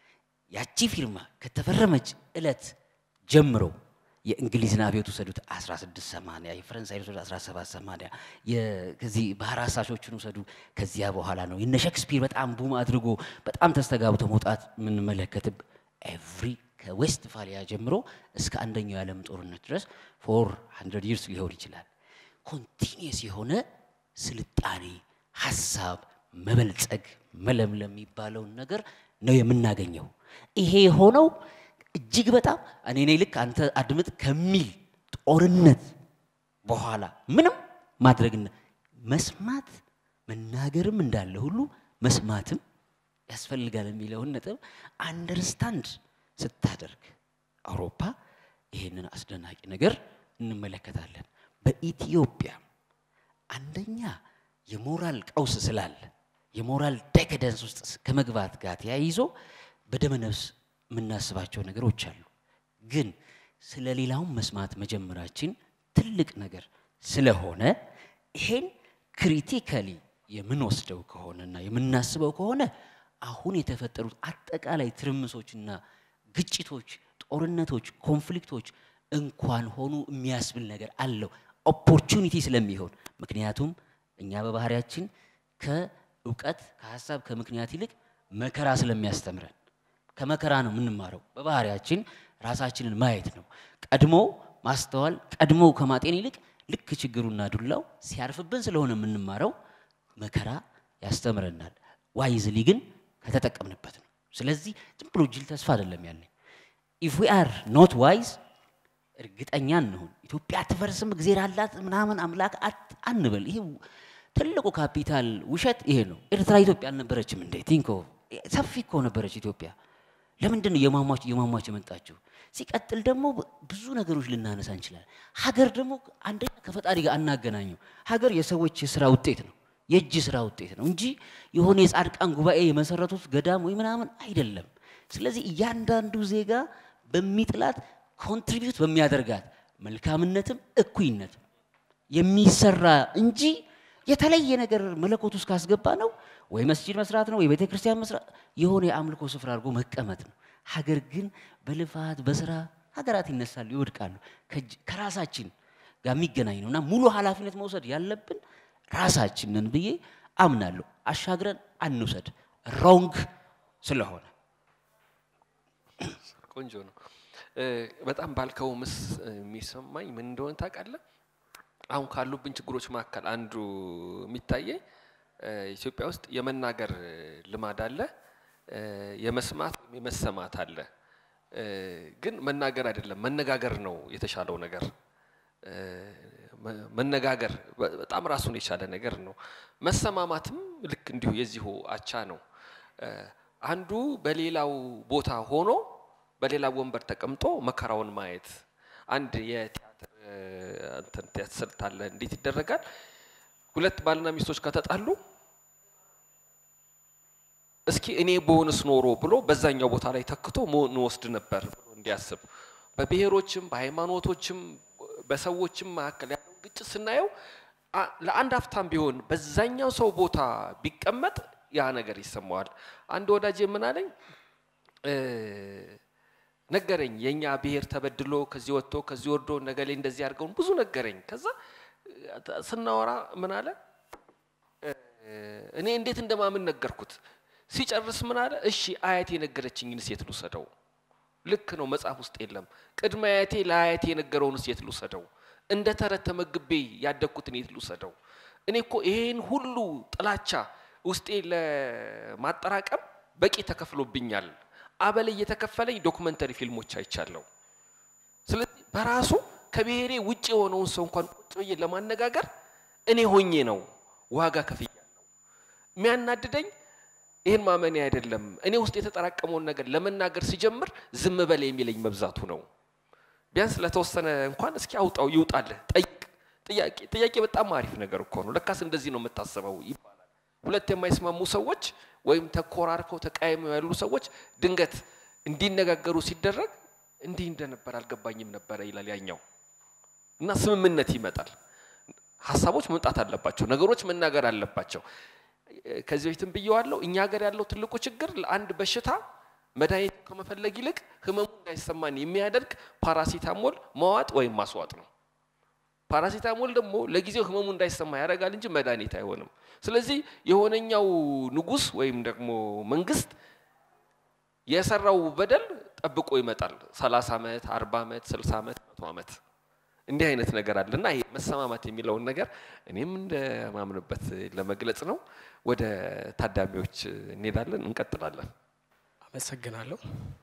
ያቺ ፊርማ ከተፈረመች እለት ጀምሮ የእንግሊዝን አብዮት ውሰዱት 1680 የፈረንሳይ ውሰዱ 1780 ከዚህ ባህር አሳሾችን ውሰዱ ከዚያ በኋላ ነው የነ ሼክስፒር በጣም ቡም አድርጎ በጣም ተስተጋብቶ መውጣት የምንመለከትብ ኤቭሪ ከዌስት ፋሊያ ጀምሮ እስከ አንደኛው የዓለም ጦርነት ድረስ ፎር ሀንድረድ ይርስ ሊሆን ይችላል ኮንቲኒየስ የሆነ ስልጣኔ ሀሳብ መበልጸግ መለምለም የሚባለውን ነገር ነው የምናገኘው። ይሄ የሆነው እጅግ በጣም እኔ ነኝ ልክ አንተ አድምጥ ከሚል ጦርነት በኋላ ምንም ማድረግና መስማት መናገርም እንዳለ ሁሉ መስማትም ያስፈልጋል የሚለውን ነጥብ አንደርስታንድ ስታደርግ አውሮፓ ይሄንን አስደናቂ ነገር እንመለከታለን። በኢትዮጵያ አንደኛ የሞራል ቀውስ ስላለ የሞራል ዴካደንስ ውስጥ ከመግባት ጋር ተያይዞ በደመ ነፍስ የምናስባቸው ነገሮች አሉ። ግን ስለ ሌላውን መስማት መጀመራችን ትልቅ ነገር ስለሆነ ይሄን ክሪቲካሊ የምንወስደው ከሆነና የምናስበው ከሆነ አሁን የተፈጠሩት አጠቃላይ ትርምሶችና ግጭቶች፣ ጦርነቶች፣ ኮንፍሊክቶች እንኳን ሆኑ የሚያስብል ነገር አለው ኦፖርቹኒቲ ስለሚሆን ምክንያቱም እኛ በባህሪያችን ከእውቀት ከሀሳብ ከምክንያት ይልቅ መከራ ስለሚያስተምረን ከመከራ ነው የምንማረው። በባህሪያችን ራሳችንን ማየት ነው። ቀድሞ ማስተዋል ቀድሞ ከማጤን ይልቅ ልክ ችግሩና ዱላው ሲያርፍብን ስለሆነ የምንማረው መከራ ያስተምረናል። ዋይዝሊ ግን ከተጠቀምንበት ነው። ስለዚህ ዝም ብሎ ጅል ተስፋ አይደለም ያለኝ። ኢፍ ዊ አር ኖት ዋይዝ እርግጠኛ እንሁን። ኢትዮጵያ አትፈርስም፣ እግዜር አላት ምናምን አምላክ አንበል። ይሄ ትልቁ ካፒታል ውሸት ይሄ ነው። ኤርትራ ኢትዮጵያ አልነበረችም እንዴ? ቲንኮ ሰፊ እኮ ነበረች ኢትዮጵያ። ለምንድን ነው የማሟች የማሟች የመጣችው? ሲቀጥል ደግሞ ብዙ ነገሮች ልናነሳ እንችላለን። ሀገር ደግሞ አንደኛ ከፈጣሪ ጋር አናገናኘው። ሀገር የሰዎች የስራ ውጤት ነው፣ የእጅ ስራ ውጤት ነው እንጂ የሆነ የጻድቃን ጉባኤ የመሰረቱት ገዳም ወይ ምናምን አይደለም። ስለዚህ እያንዳንዱ ዜጋ በሚጥላት ኮንትሪቢዩት በሚያደርጋት መልካምነትም እኩይነትም የሚሰራ እንጂ የተለየ ነገር መለኮት ውስጥ ካስገባ ነው ወይ መስጂድ መስራት ነው ወይ ቤተ ክርስቲያን መስራት የሆነ የአምልኮ ስፍራ አድርጎ መቀመጥ ነው። ሀገር ግን በልፋት በስራ ሀገራት ይነሳሉ፣ ይወድቃሉ። ከራሳችን ጋር የሚገናኝ ነው እና ሙሉ ኃላፊነት መውሰድ ያለብን ራሳችንን ብዬ አምናለሁ። አሻግረን አንውሰድ ሮንግ ስለሆነ ቆንጆ ነው። በጣም ባልከው ምስ የሚሰማኝ ምን እንደሆነ ታውቃለህ? አሁን ካሉብን ችግሮች መካከል አንዱ የሚታየኝ ኢትዮጵያ ውስጥ የመናገር ልማድ አለ፣ የመስማት ወይም የመሰማት አለ። ግን መናገር አይደለም መነጋገር ነው የተሻለው ነገር። መነጋገር በጣም ራሱን የቻለ ነገር ነው። መሰማማትም ልክ እንዲሁ የዚሁ አቻ ነው። አንዱ በሌላው ቦታ ሆኖ በሌላ ወንበር ተቀምጦ መከራውን ማየት አንድ የቲያትር እንትን ቲያትር ስልት አለ። እንዴት ይደረጋል? ሁለት ባልና ሚስቶች ከተጣሉ እስኪ እኔ በሆንስ ኖሮ ብሎ በዛኛው ቦታ ላይ ተክቶ መሆን ወስድ ነበር ብሎ እንዲያስብ በብሔሮችም በሃይማኖቶችም በሰዎችም መካከል ያለው ግጭት ስናየው ለአንድ ሀፍታም ቢሆን በዛኛው ሰው ቦታ ቢቀመጥ ያ ነገር ይሰማዋል። አንድ ወዳጅ ምን አለኝ ነገረኝ። የኛ ብሔር ተበድሎ ከዚህ ወጥቶ ከዚህ ወርዶ ነገሌ እንደዚህ አድርገውን ብዙ ነገረኝ። ከዛ ስናወራ ምን አለ እኔ እንዴት እንደማምን ነገርኩት። ሲጨርስ ምን አለ እሺ አያቴ የነገረችኝን ሴት ልውሰደው። ልክ ነው፣ መጽሐፍ ውስጥ የለም። ቅድመ አያቴ ለአያቴ የነገረውን ሴት ልውሰደው። እንደ ተረት ተመግቤ ያደግኩትን የት ልውሰደው? እኔ እኮ ይሄን ሁሉ ጥላቻ ውስጤ ለማጠራቀም በቂ ተከፍሎብኛል። አበል እየተከፈለኝ ዶክመንተሪ ፊልሞች አይቻለሁ። ስለዚህ በራሱ ከብሔሬ ውጭ የሆነውን ሰው እንኳን ቁጭ ብዬ ለማነጋገር እኔ ሆኜ ነው ዋጋ ከፍያለሁ። የሚያናድደኝ ይህን ማመኔ አይደለም። እኔ ውስጥ የተጠራቀመውን ነገር ለመናገር ሲጀምር ዝም በል የሚለኝ መብዛቱ ነው። ቢያንስ ለተወሰነ እንኳን እስኪ አውጣው ይውጣልህ፣ ጠይቅ። ጥያቄ ጥያቄ በጣም አሪፍ ነገር እኮ ነው። ለካስ እንደዚህ ነው የምታስበው ይባላል። ሁለት የማይስማሙ ሰዎች ወይም ተኮራርፈው ተቃይመው ያሉ ሰዎች ድንገት እንዲነጋገሩ ሲደረግ እንዲህ እንደነበር አልገባኝም ነበረ ይላል ያኛው እና ስምምነት ይመጣል። ሀሳቦች መምጣት አለባቸው። ነገሮች መናገር አለባቸው። ከዚህ በፊትም ብየዋለሁ። እኛ ሀገር ያለው ትልቁ ችግር ለአንድ በሽታ መድኃኒት ከመፈለግ ይልቅ ህመሙ እንዳይሰማን የሚያደርግ ፓራሲታሞል መዋጥ ወይም ማስዋጥ ነው። ፓራሲታሞል ደግሞ ለጊዜው ህመሙ እንዳይሰማ ያደርጋል እንጂ መድኃኒት አይሆንም። ስለዚህ የሆነኛው ንጉሥ ወይም ደግሞ መንግስት የሰራው በደል ጠብቆ ይመጣል። 30 ዓመት፣ 40 ዓመት፣ 60 ዓመት፣ መቶ ዓመት እንዲህ አይነት ነገር አለ እና ይሄ መሰማማት የሚለውን ነገር እኔም እንደማምንበት ለመግለጽ ነው። ወደ ታዳሚዎች እንሄዳለን፣ እንቀጥላለን። አመሰግናለሁ።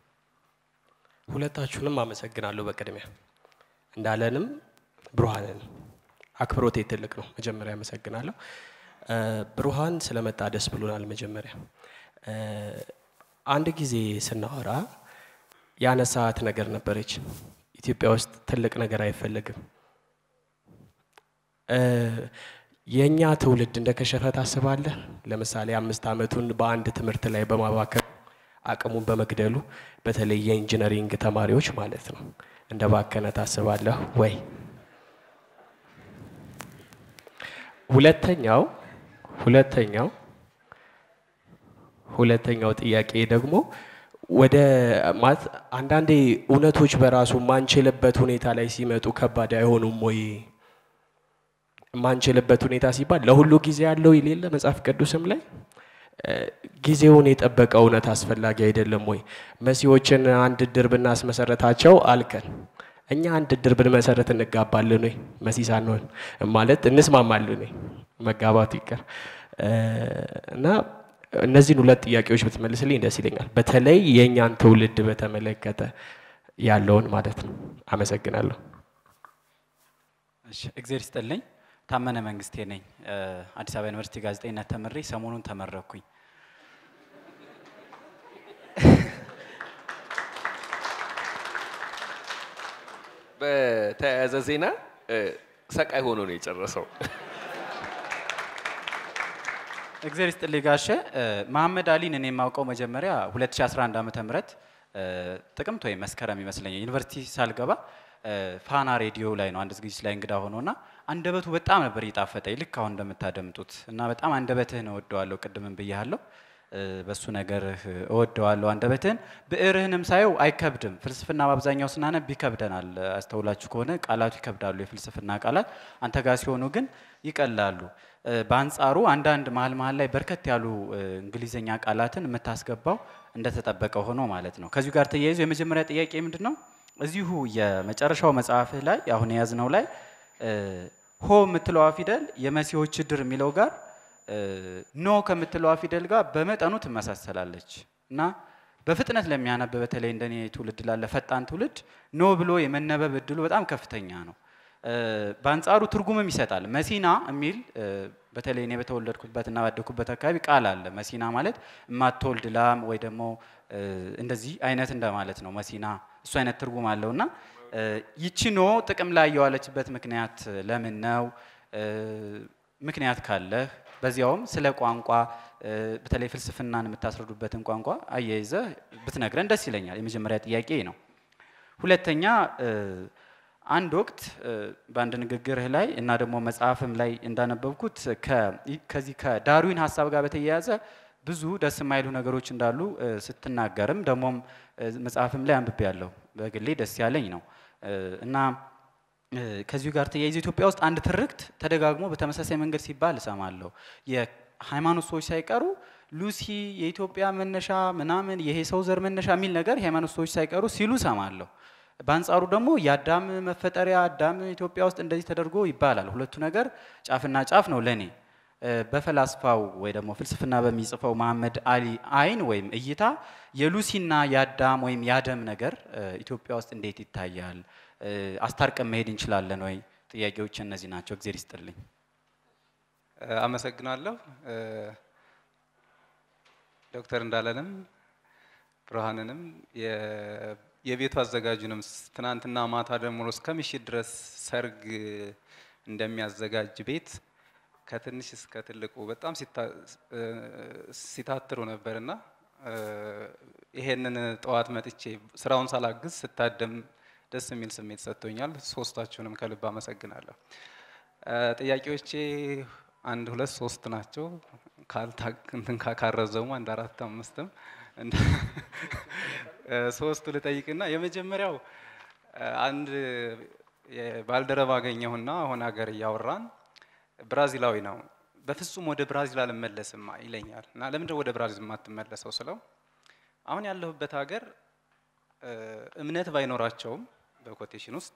ሁለታችሁንም አመሰግናለሁ። በቅድሚያ እንዳለንም ብሩሃንን አክብሮቴ ትልቅ ነው። መጀመሪያ አመሰግናለሁ። ብሩሃን ስለመጣ ደስ ብሎናል። መጀመሪያ አንድ ጊዜ ስናወራ ያነሳት ነገር ነበረች። ኢትዮጵያ ውስጥ ትልቅ ነገር አይፈለግም። የእኛ ትውልድ እንደ ከሸፈ ታስባለህ? ለምሳሌ አምስት ዓመቱን በአንድ ትምህርት ላይ በማባከር አቅሙን በመግደሉ በተለይ የኢንጂነሪንግ ተማሪዎች ማለት ነው እንደ ባከነ ታስባለህ ወይ? ሁለተኛው ሁለተኛው ሁለተኛው ጥያቄ ደግሞ ወደ ማለት አንዳንዴ እውነቶች በራሱ ማንችልበት ሁኔታ ላይ ሲመጡ ከባድ አይሆኑም ወይ? ማንችልበት ሁኔታ ሲባል ለሁሉ ጊዜ ያለው የሌለ መጽሐፍ ቅዱስም ላይ ጊዜውን የጠበቀ እውነት አስፈላጊ አይደለም ወይ? መሲዎችን አንድ እድር ብናስመሰረታቸው አልከን። እኛ አንድ እድር ብንመሰረት እንጋባለን ወይ? መሲ ሳንሆን ማለት እንስማማለን ወይ? መጋባቱ ይቀር እና እነዚህን ሁለት ጥያቄዎች ብትመልስልኝ ደስ ይለኛል። በተለይ የእኛን ትውልድ በተመለከተ ያለውን ማለት ነው። አመሰግናለሁ። እሺ፣ እግዜር ይስጥልኝ። ታመነ መንግስቴ ነኝ። አዲስ አበባ ዩኒቨርሲቲ ጋዜጠኝነት ተምሬ ሰሞኑን ተመረኩኝ። በተያያዘ ዜና ሰቃይ ሆኖ ነው የጨረሰው። እግዜር ይስጥልኝ ጋሼ። መሐመድ አሊን እኔ የማውቀው መጀመሪያ 2011 ዓ ም ጥቅምት ወይም መስከረም ይመስለኛል ዩኒቨርሲቲ ሳልገባ ፋና ሬዲዮ ላይ ነው አንድ ዝግጅት ላይ እንግዳ ሆኖና አንደበቱ በጣም ነበር እየጣፈጠኝ ልክ አሁን እንደምታደምጡት እና በጣም አንደበትህን እወደዋለሁ። ቅድምም ብያለሁ። በሱ ነገርህ እወደዋለሁ አንደበትህን። ብዕርህንም ሳየው አይከብድም። ፍልስፍና በአብዛኛው ስናነብ ይከብደናል። አስተውላችሁ ከሆነ ቃላቱ ይከብዳሉ፣ የፍልስፍና ቃላት። አንተ ጋር ሲሆኑ ግን ይቀላሉ። በአንጻሩ አንዳንድ መሀል መሀል ላይ በርከት ያሉ እንግሊዝኛ ቃላትን የምታስገባው እንደተጠበቀ ሆኖ ማለት ነው። ከዚሁ ጋር ተያይዞ የመጀመሪያ ጥያቄ ምንድን ነው? እዚሁ የመጨረሻው መጽሐፍህ ላይ አሁን የያዝነው ላይ ሆ የምትለዋ ፊደል የመሲዎች ድር የሚለው ጋር ኖ ከምትለዋ ፊደል ጋር በመጠኑ ትመሳሰላለች እና በፍጥነት ለሚያነብ በተለይ እንደኔ ትውልድ ላለ ፈጣን ትውልድ ኖ ብሎ የመነበብ እድሉ በጣም ከፍተኛ ነው። በአንጻሩ ትርጉምም ይሰጣል። መሲና የሚል በተለይ እኔ በተወለድኩበትና ባደኩበት አካባቢ ቃል አለ። መሲና ማለት የማትወልድ ላም ወይ ደግሞ እንደዚህ አይነት እንደማለት ነው። መሲና እሱ አይነት ትርጉም አለው እና ይቺ ኖ ጥቅም ላይ የዋለችበት ምክንያት ለምን ነው? ምክንያት ካለህ በዚያውም ስለ ቋንቋ በተለይ ፍልስፍናን የምታስረዱበትን ቋንቋ አያይዘህ ብትነግረን ደስ ይለኛል። የመጀመሪያ ጥያቄ ነው። ሁለተኛ አንድ ወቅት በአንድ ንግግርህ ላይ እና ደግሞ መጽሐፍም ላይ እንዳነበብኩት ከዚህ ከዳርዊን ሀሳብ ጋር በተያያዘ ብዙ ደስ የማይሉ ነገሮች እንዳሉ ስትናገርም ደግሞም መጽሐፍም ላይ አንብቤ ያለሁ በግሌ ደስ ያለኝ ነው እና ከዚሁ ጋር ተያይዞ ኢትዮጵያ ውስጥ አንድ ትርክት ተደጋግሞ በተመሳሳይ መንገድ ሲባል እሰማለሁ። የሃይማኖት ሰዎች ሳይቀሩ ሉሲ የኢትዮጵያ መነሻ ምናምን ይሄ ሰው ዘር መነሻ የሚል ነገር የሃይማኖት ሰዎች ሳይቀሩ ሲሉ እሰማለሁ። በአንጻሩ ደግሞ የአዳም መፈጠሪያ አዳም ኢትዮጵያ ውስጥ እንደዚህ ተደርጎ ይባላል። ሁለቱ ነገር ጫፍና ጫፍ ነው ለኔ። በፈላስፋው ወይ ደግሞ ፍልስፍና በሚጽፈው መሐመድ አሊ አይን ወይም እይታ የሉሲና የአዳም ወይም የአደም ነገር ኢትዮጵያ ውስጥ እንዴት ይታያል? አስታርቀን መሄድ እንችላለን ወይ? ጥያቄዎች እነዚህ ናቸው። እግዜር ይስጥልኝ። አመሰግናለሁ። ዶክተር እንዳለንም ብርሃንንም የቤቱ አዘጋጁንም ትናንትና ማታ ደግሞ እስከ ምሽት ድረስ ሰርግ እንደሚያዘጋጅ ቤት ከትንሽ እስከ ትልቁ በጣም ሲታ- እ፣ ሲታትሩ ነበርና እ፣ ይሄንን ጠዋት መጥቼ ስራውን ሳላግዝ ስታደም ደስ የሚል ስሜት ሰጥቶኛል። ሶስታችሁንም ከልብ አመሰግናለሁ። እ፣ ጥያቄዎቼ አንድ ሁለት ሶስት ናቸው። ካልታ- እንትን ካ- ካረዘሙ አንድ አራት አምስትም እንደ- እ፣ ሶስቱ ልጠይቅና የመጀመሪያው እ፣ አንድ የባልደረባ አገኘሁና አሁን ሀገር እያወራን ብራዚላዊ ነው። በፍጹም ወደ ብራዚል አልመለስም ይለኛል እና ለምንድን ወደ ብራዚል የማትመለሰው ስለው አሁን ያለሁበት ሀገር እ፣ እምነት ባይኖራቸውም በኮቴሽን ውስጥ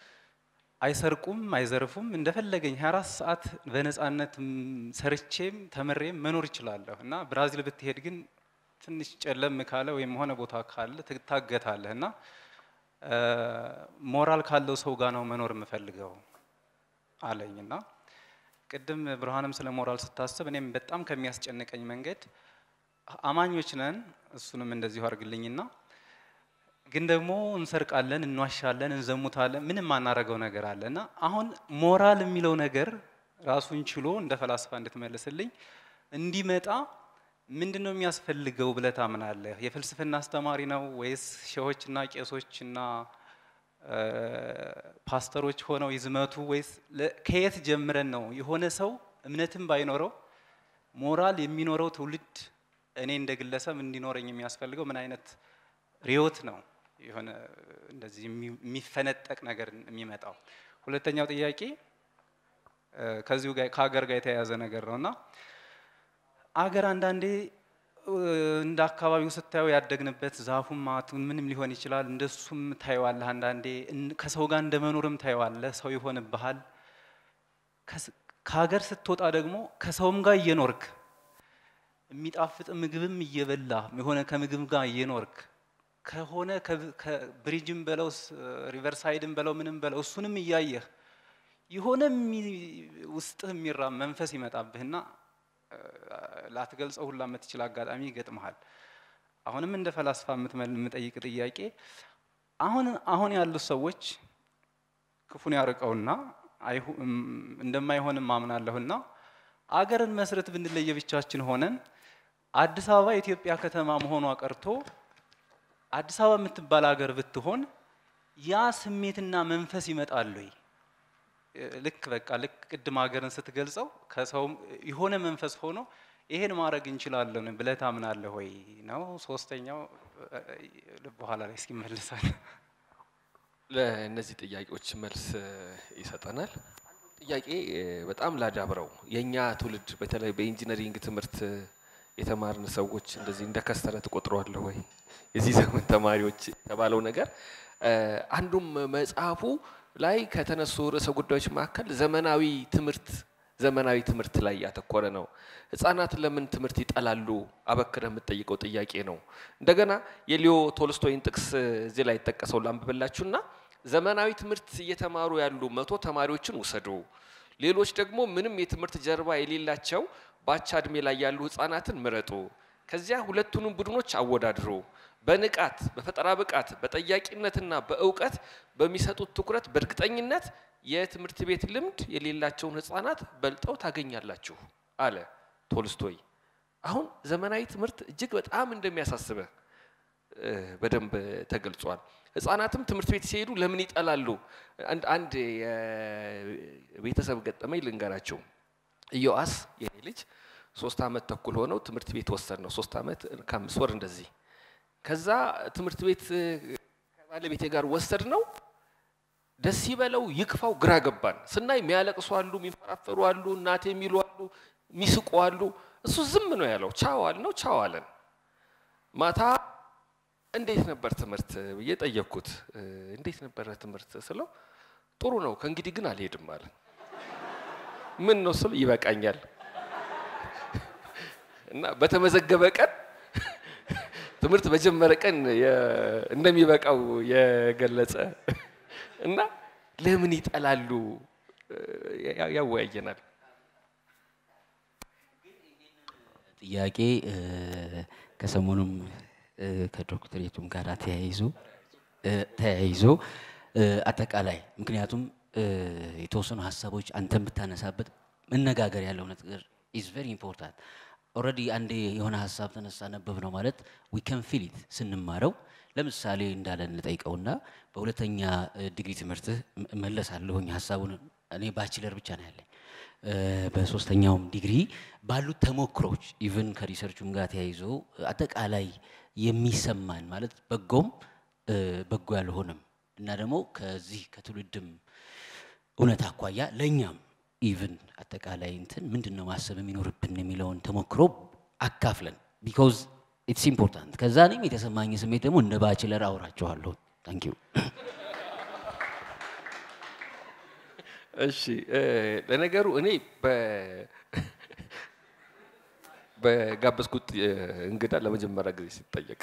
አይሰርቁም፣ አይዘርፉም። እንደፈለገኝ 24 ሰዓት በነፃነት ም- ሰርቼም ተምሬም መኖር ይችላለሁ እና ብራዚል ብትሄድ ግን ትንሽ ጨለም ካለ ወይም ሆነ ቦታ ካለ ትታገታለህ እና እ፣ ሞራል ካለው ሰው ጋር ነው መኖር የምፈልገው አለኝ እና ቅድም ብርሃንም ስለ ሞራል ስታስብ እኔም በጣም ከሚያስጨንቀኝ መንገድ አማኞች ነን፣ እሱንም እንደዚሁ አድርግልኝና ግን ደግሞ እንሰርቃለን፣ እንዋሻለን፣ እንዘሙታለን፣ ምንም ማናረገው ነገር አለ እና አሁን ሞራል የሚለው ነገር ራሱን ችሎ እንደ ፈላስፋ እንድትመልስልኝ እንዲመጣ ምንድን ነው የሚያስፈልገው ብለህ ታምናለህ? የፍልስፍና አስተማሪ ነው ወይስ ሼሆችና ቄሶችና እ፣ ፓስተሮች ሆነው ይዝመቱ ወይስ ለ- ከየት ጀምረን ነው የሆነ ሰው እምነትም ባይኖረው ሞራል የሚኖረው ትውልድ እኔ እንደ ግለሰብ እንዲኖረኝ የሚያስፈልገው ምን አይነት ርዕዮት ነው የሆነ እንደዚህ የሚ- የሚፈነጠቅ ነገር የሚመጣው? ሁለተኛው ጥያቄ እ፣ ከዚሁ ጋር ከሀገር ጋር የተያያዘ ነገር ነው እና አገር አንዳንዴ እ፣ እንደ አካባቢው ስታየው ያደግንበት ዛፉም ማቱን ምንም ሊሆን ይችላል። እንደሱም ታየዋለህ። አንዳንዴ እን- ከሰው ጋር እንደ መኖርም ታየዋለህ። ሰው ይሆንብሃል። ከስ- ከሀገር ስትወጣ ደግሞ ከሰውም ጋር እየኖርክ የሚጣፍጥ ምግብም እየበላ የሆነ ከምግብ ጋር እየኖርክ ከሆነ ከብ- ከብሪጅም በለው ስ- ሪቨርሳይድም በለው ምንም በለው እሱንም እያየህ የሆነ የሚ- ውስጥህ የሚራ መንፈስ ይመጣብህና እ፣ ላትገልጸው ሁላ የምትችል አጋጣሚ ይገጥመሃል። አሁንም እንደ ፈላስፋ የምትመል- የምጠይቅ ጥያቄ አሁን አሁን ያሉት ሰዎች ክፉን ያርቀውና አይሁ- እም፣ እንደማይሆንም አምናለሁና አገርን መስረት ብንለየ ብቻችን ሆነን አዲስ አበባ የኢትዮጵያ ከተማ መሆኗ ቀርቶ አዲስ አበባ የምትባል ሀገር ብትሆን ያ ስሜትና መንፈስ ይመጣል ወይ? እ፣ ልክ በቃ ልክ ቅድም ሀገርን ስትገልጸው ከሰውም የሆነ መንፈስ ሆኖ ይሄን ማድረግ እንችላለን ብለህ ታምናለህ ወይ ነው። ሶስተኛው እ፣ እ፣ በኋላ ላይ እስኪ መልሳል። ለእነዚህ ጥያቄዎች መልስ እ፣ ይሰጠናል። ጥያቄ እ፣ በጣም ላዳብረው የእኛ ትውልድ በተለይ በኢንጂነሪንግ ትምህርት እ፣ የተማርን ሰዎች እንደዚህ እንደ ከሰረ ትቆጥረዋለህ ወይ? የዚህ ዘመን ተማሪዎች የተባለው ነገር እ፣ አንዱም መጽሐፉ ላይ ከተነሱ ርዕሰ ጉዳዮች መካከል ዘመናዊ ትምህርት ዘመናዊ ትምህርት ላይ ያተኮረ ነው። ህጻናት ለምን ትምህርት ይጠላሉ? አበክረህ የምትጠይቀው ጥያቄ ነው። እንደገና የሊዮ ቶልስቶይን ጥቅስ እዚህ ላይ ጠቀሰው ላንብብላችሁና ዘመናዊ ትምህርት እየተማሩ ያሉ መቶ ተማሪዎችን ውሰዱ፣ ሌሎች ደግሞ ምንም የትምህርት ጀርባ የሌላቸው በአቻ እድሜ ላይ ያሉ ህጻናትን ምረጡ። ከዚያ ሁለቱንም ቡድኖች አወዳድሩ። በንቃት በፈጠራ ብቃት በጠያቂነትና በእውቀት በሚሰጡት ትኩረት በእርግጠኝነት የትምህርት ቤት ልምድ የሌላቸውን ህጻናት በልጠው ታገኛላችሁ አለ ቶልስቶይ። አሁን ዘመናዊ ትምህርት እጅግ በጣም እንደሚያሳስበህ እ፣ በደንብ ተገልጿል። ህጻናትም ትምህርት ቤት ሲሄዱ ለምን ይጠላሉ? አንድ አንድ የቤተሰብ ገጠመኝ ልንገራቸው። ኢዮአስ የኔ ልጅ ሶስት አመት ተኩል ሆነው ትምህርት ቤት ወሰድ ነው ሶስት አመት ከአምስት ወር እንደዚህ ከዛ ትምህርት ቤት እ፣ ከባለቤቴ ጋር ወሰድ ነው። ደስ ይበለው ይክፋው ግራ ገባን። ስናይ የሚያለቅሱ አሉ፣ የሚፈራፈሩ አሉ፣ እናቴ የሚሉ አሉ፣ የሚስቁ አሉ። እሱ ዝም ነው ያለው። ቻው አል ነው ቻው አለን። ማታ እንዴት ነበር ትምህርት ብዬ ጠየቅኩት። እ፣ እንዴት ነበረ ትምህርት ስለው ጥሩ ነው ከእንግዲህ ግን አልሄድም አለ። ምን ነው ስል ይበቃኛል እና በተመዘገበ ቀን ትምህርት በጀመረ ቀን የ- እንደሚበቃው የገለጸ እና ለምን ይጠላሉ ያ- ያወያየናል። ጥያቄ እ፣ ከሰሞኑም እ፣ ከዶክትሬቱም ጋር ተያይዞ እ፣ ተያይዞ እ፣ አጠቃላይ ምክንያቱም እ፣ የተወሰኑ ሀሳቦች አንተን ብታነሳበት መነጋገር ያለው ነገር ኢዝ ቨሪ ኢምፖርታንት። ኦልሬዲ አንዴ የሆነ ሀሳብ ተነሳ ነበብ ነው ማለት ዊ ከን ፊል ኢት ስንማረው ለምሳሌ እንዳለን እንጠይቀውና በሁለተኛ እ፣ ዲግሪ ትምህርትህ እም- እመለሳለሁኝ ሀሳቡን እኔ ባችለር ብቻ ነው ያለኝ እ፣ በሶስተኛውም ዲግሪ ባሉት ተሞክሮች ኢቭን ከሪሰርቹም ጋር ተያይዞ አጠቃላይ የሚሰማን ማለት በጎም እ፣ በጎ ያልሆነም እና ደግሞ ከዚህ ከትውልድም እውነት አኳያ ለእኛም ኢቭን አጠቃላይ እንትን ምንድን ነው ማሰብ የሚኖርብን የሚለውን ተሞክሮ አካፍለን ቢኮዝ ኢትስ ኢምፖርታንት። ከዛ እኔም የተሰማኝ ስሜት ደግሞ እንደ ባችለር አውራችኋለሁ። ታንክ ዩ። እሺ እ፣ ለነገሩ እኔ በ- በጋበዝኩት እ፣ እንግዳ ለመጀመሪያ ጊዜ ሲጠየቅ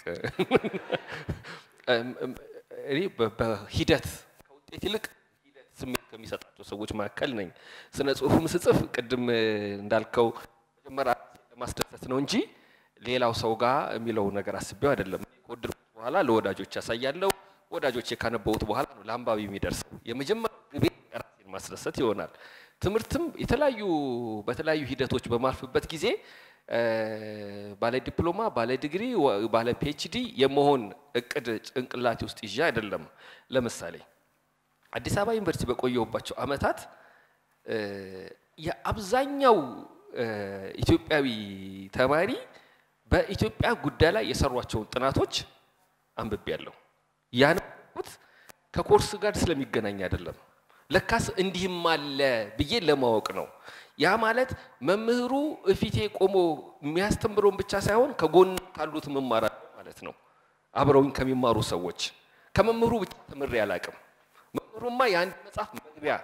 እም፣ እም፣ እኔ በ- በሂደት ከውጤት ይልቅ ሂደት ስሜት ከሚሰጣቸው ሰዎች መካከል ነኝ። ስነ ጽሁፍም ስጽፍ ቅድም እ፣ እንዳልከው መጀመሪያ ለማስደሰት ነው እንጂ ሌላው ሰው ጋር የሚለው ነገር አስቤው አይደለም። ከወደድኩት በኋላ ለወዳጆች ያሳያለሁ። ወዳጆቼ ካነበቡት በኋላ ነው ለአንባቢ የሚደርሰው። የመጀመሪያ ግቤ ራሴን ማስደሰት ይሆናል። ትምህርትም የተለያዩ በተለያዩ ሂደቶች በማልፍበት ጊዜ እ፣ ባለ ዲፕሎማ፣ ባለ ዲግሪ፣ ወ- ባለ ፒኤችዲ የመሆን እቅድ ጭንቅላቴ ውስጥ ይዤ አይደለም። ለምሳሌ አዲስ አበባ ዩኒቨርሲቲ በቆየሁባቸው አመታት እ፣ የአብዛኛው እ፣ ኢትዮጵያዊ ተማሪ በኢትዮጵያ ጉዳይ ላይ የሰሯቸውን ጥናቶች አንብቤያለሁ። ያነበብኩት ከኮርስ ጋር ስለሚገናኝ አይደለም። ለካስ እንዲህም አለ ብዬ ለማወቅ ነው። ያ ማለት መምህሩ እፊቴ ቆሞ የሚያስተምረውን ብቻ ሳይሆን ከጎን ካሉት መማራለሁ ማለት ነው። አብረውኝ ከሚማሩ ሰዎች ከመምህሩ ብቻ ተምሬ አላቅም። መምህሩማ የአንድ መጽሐፍ መግቢያ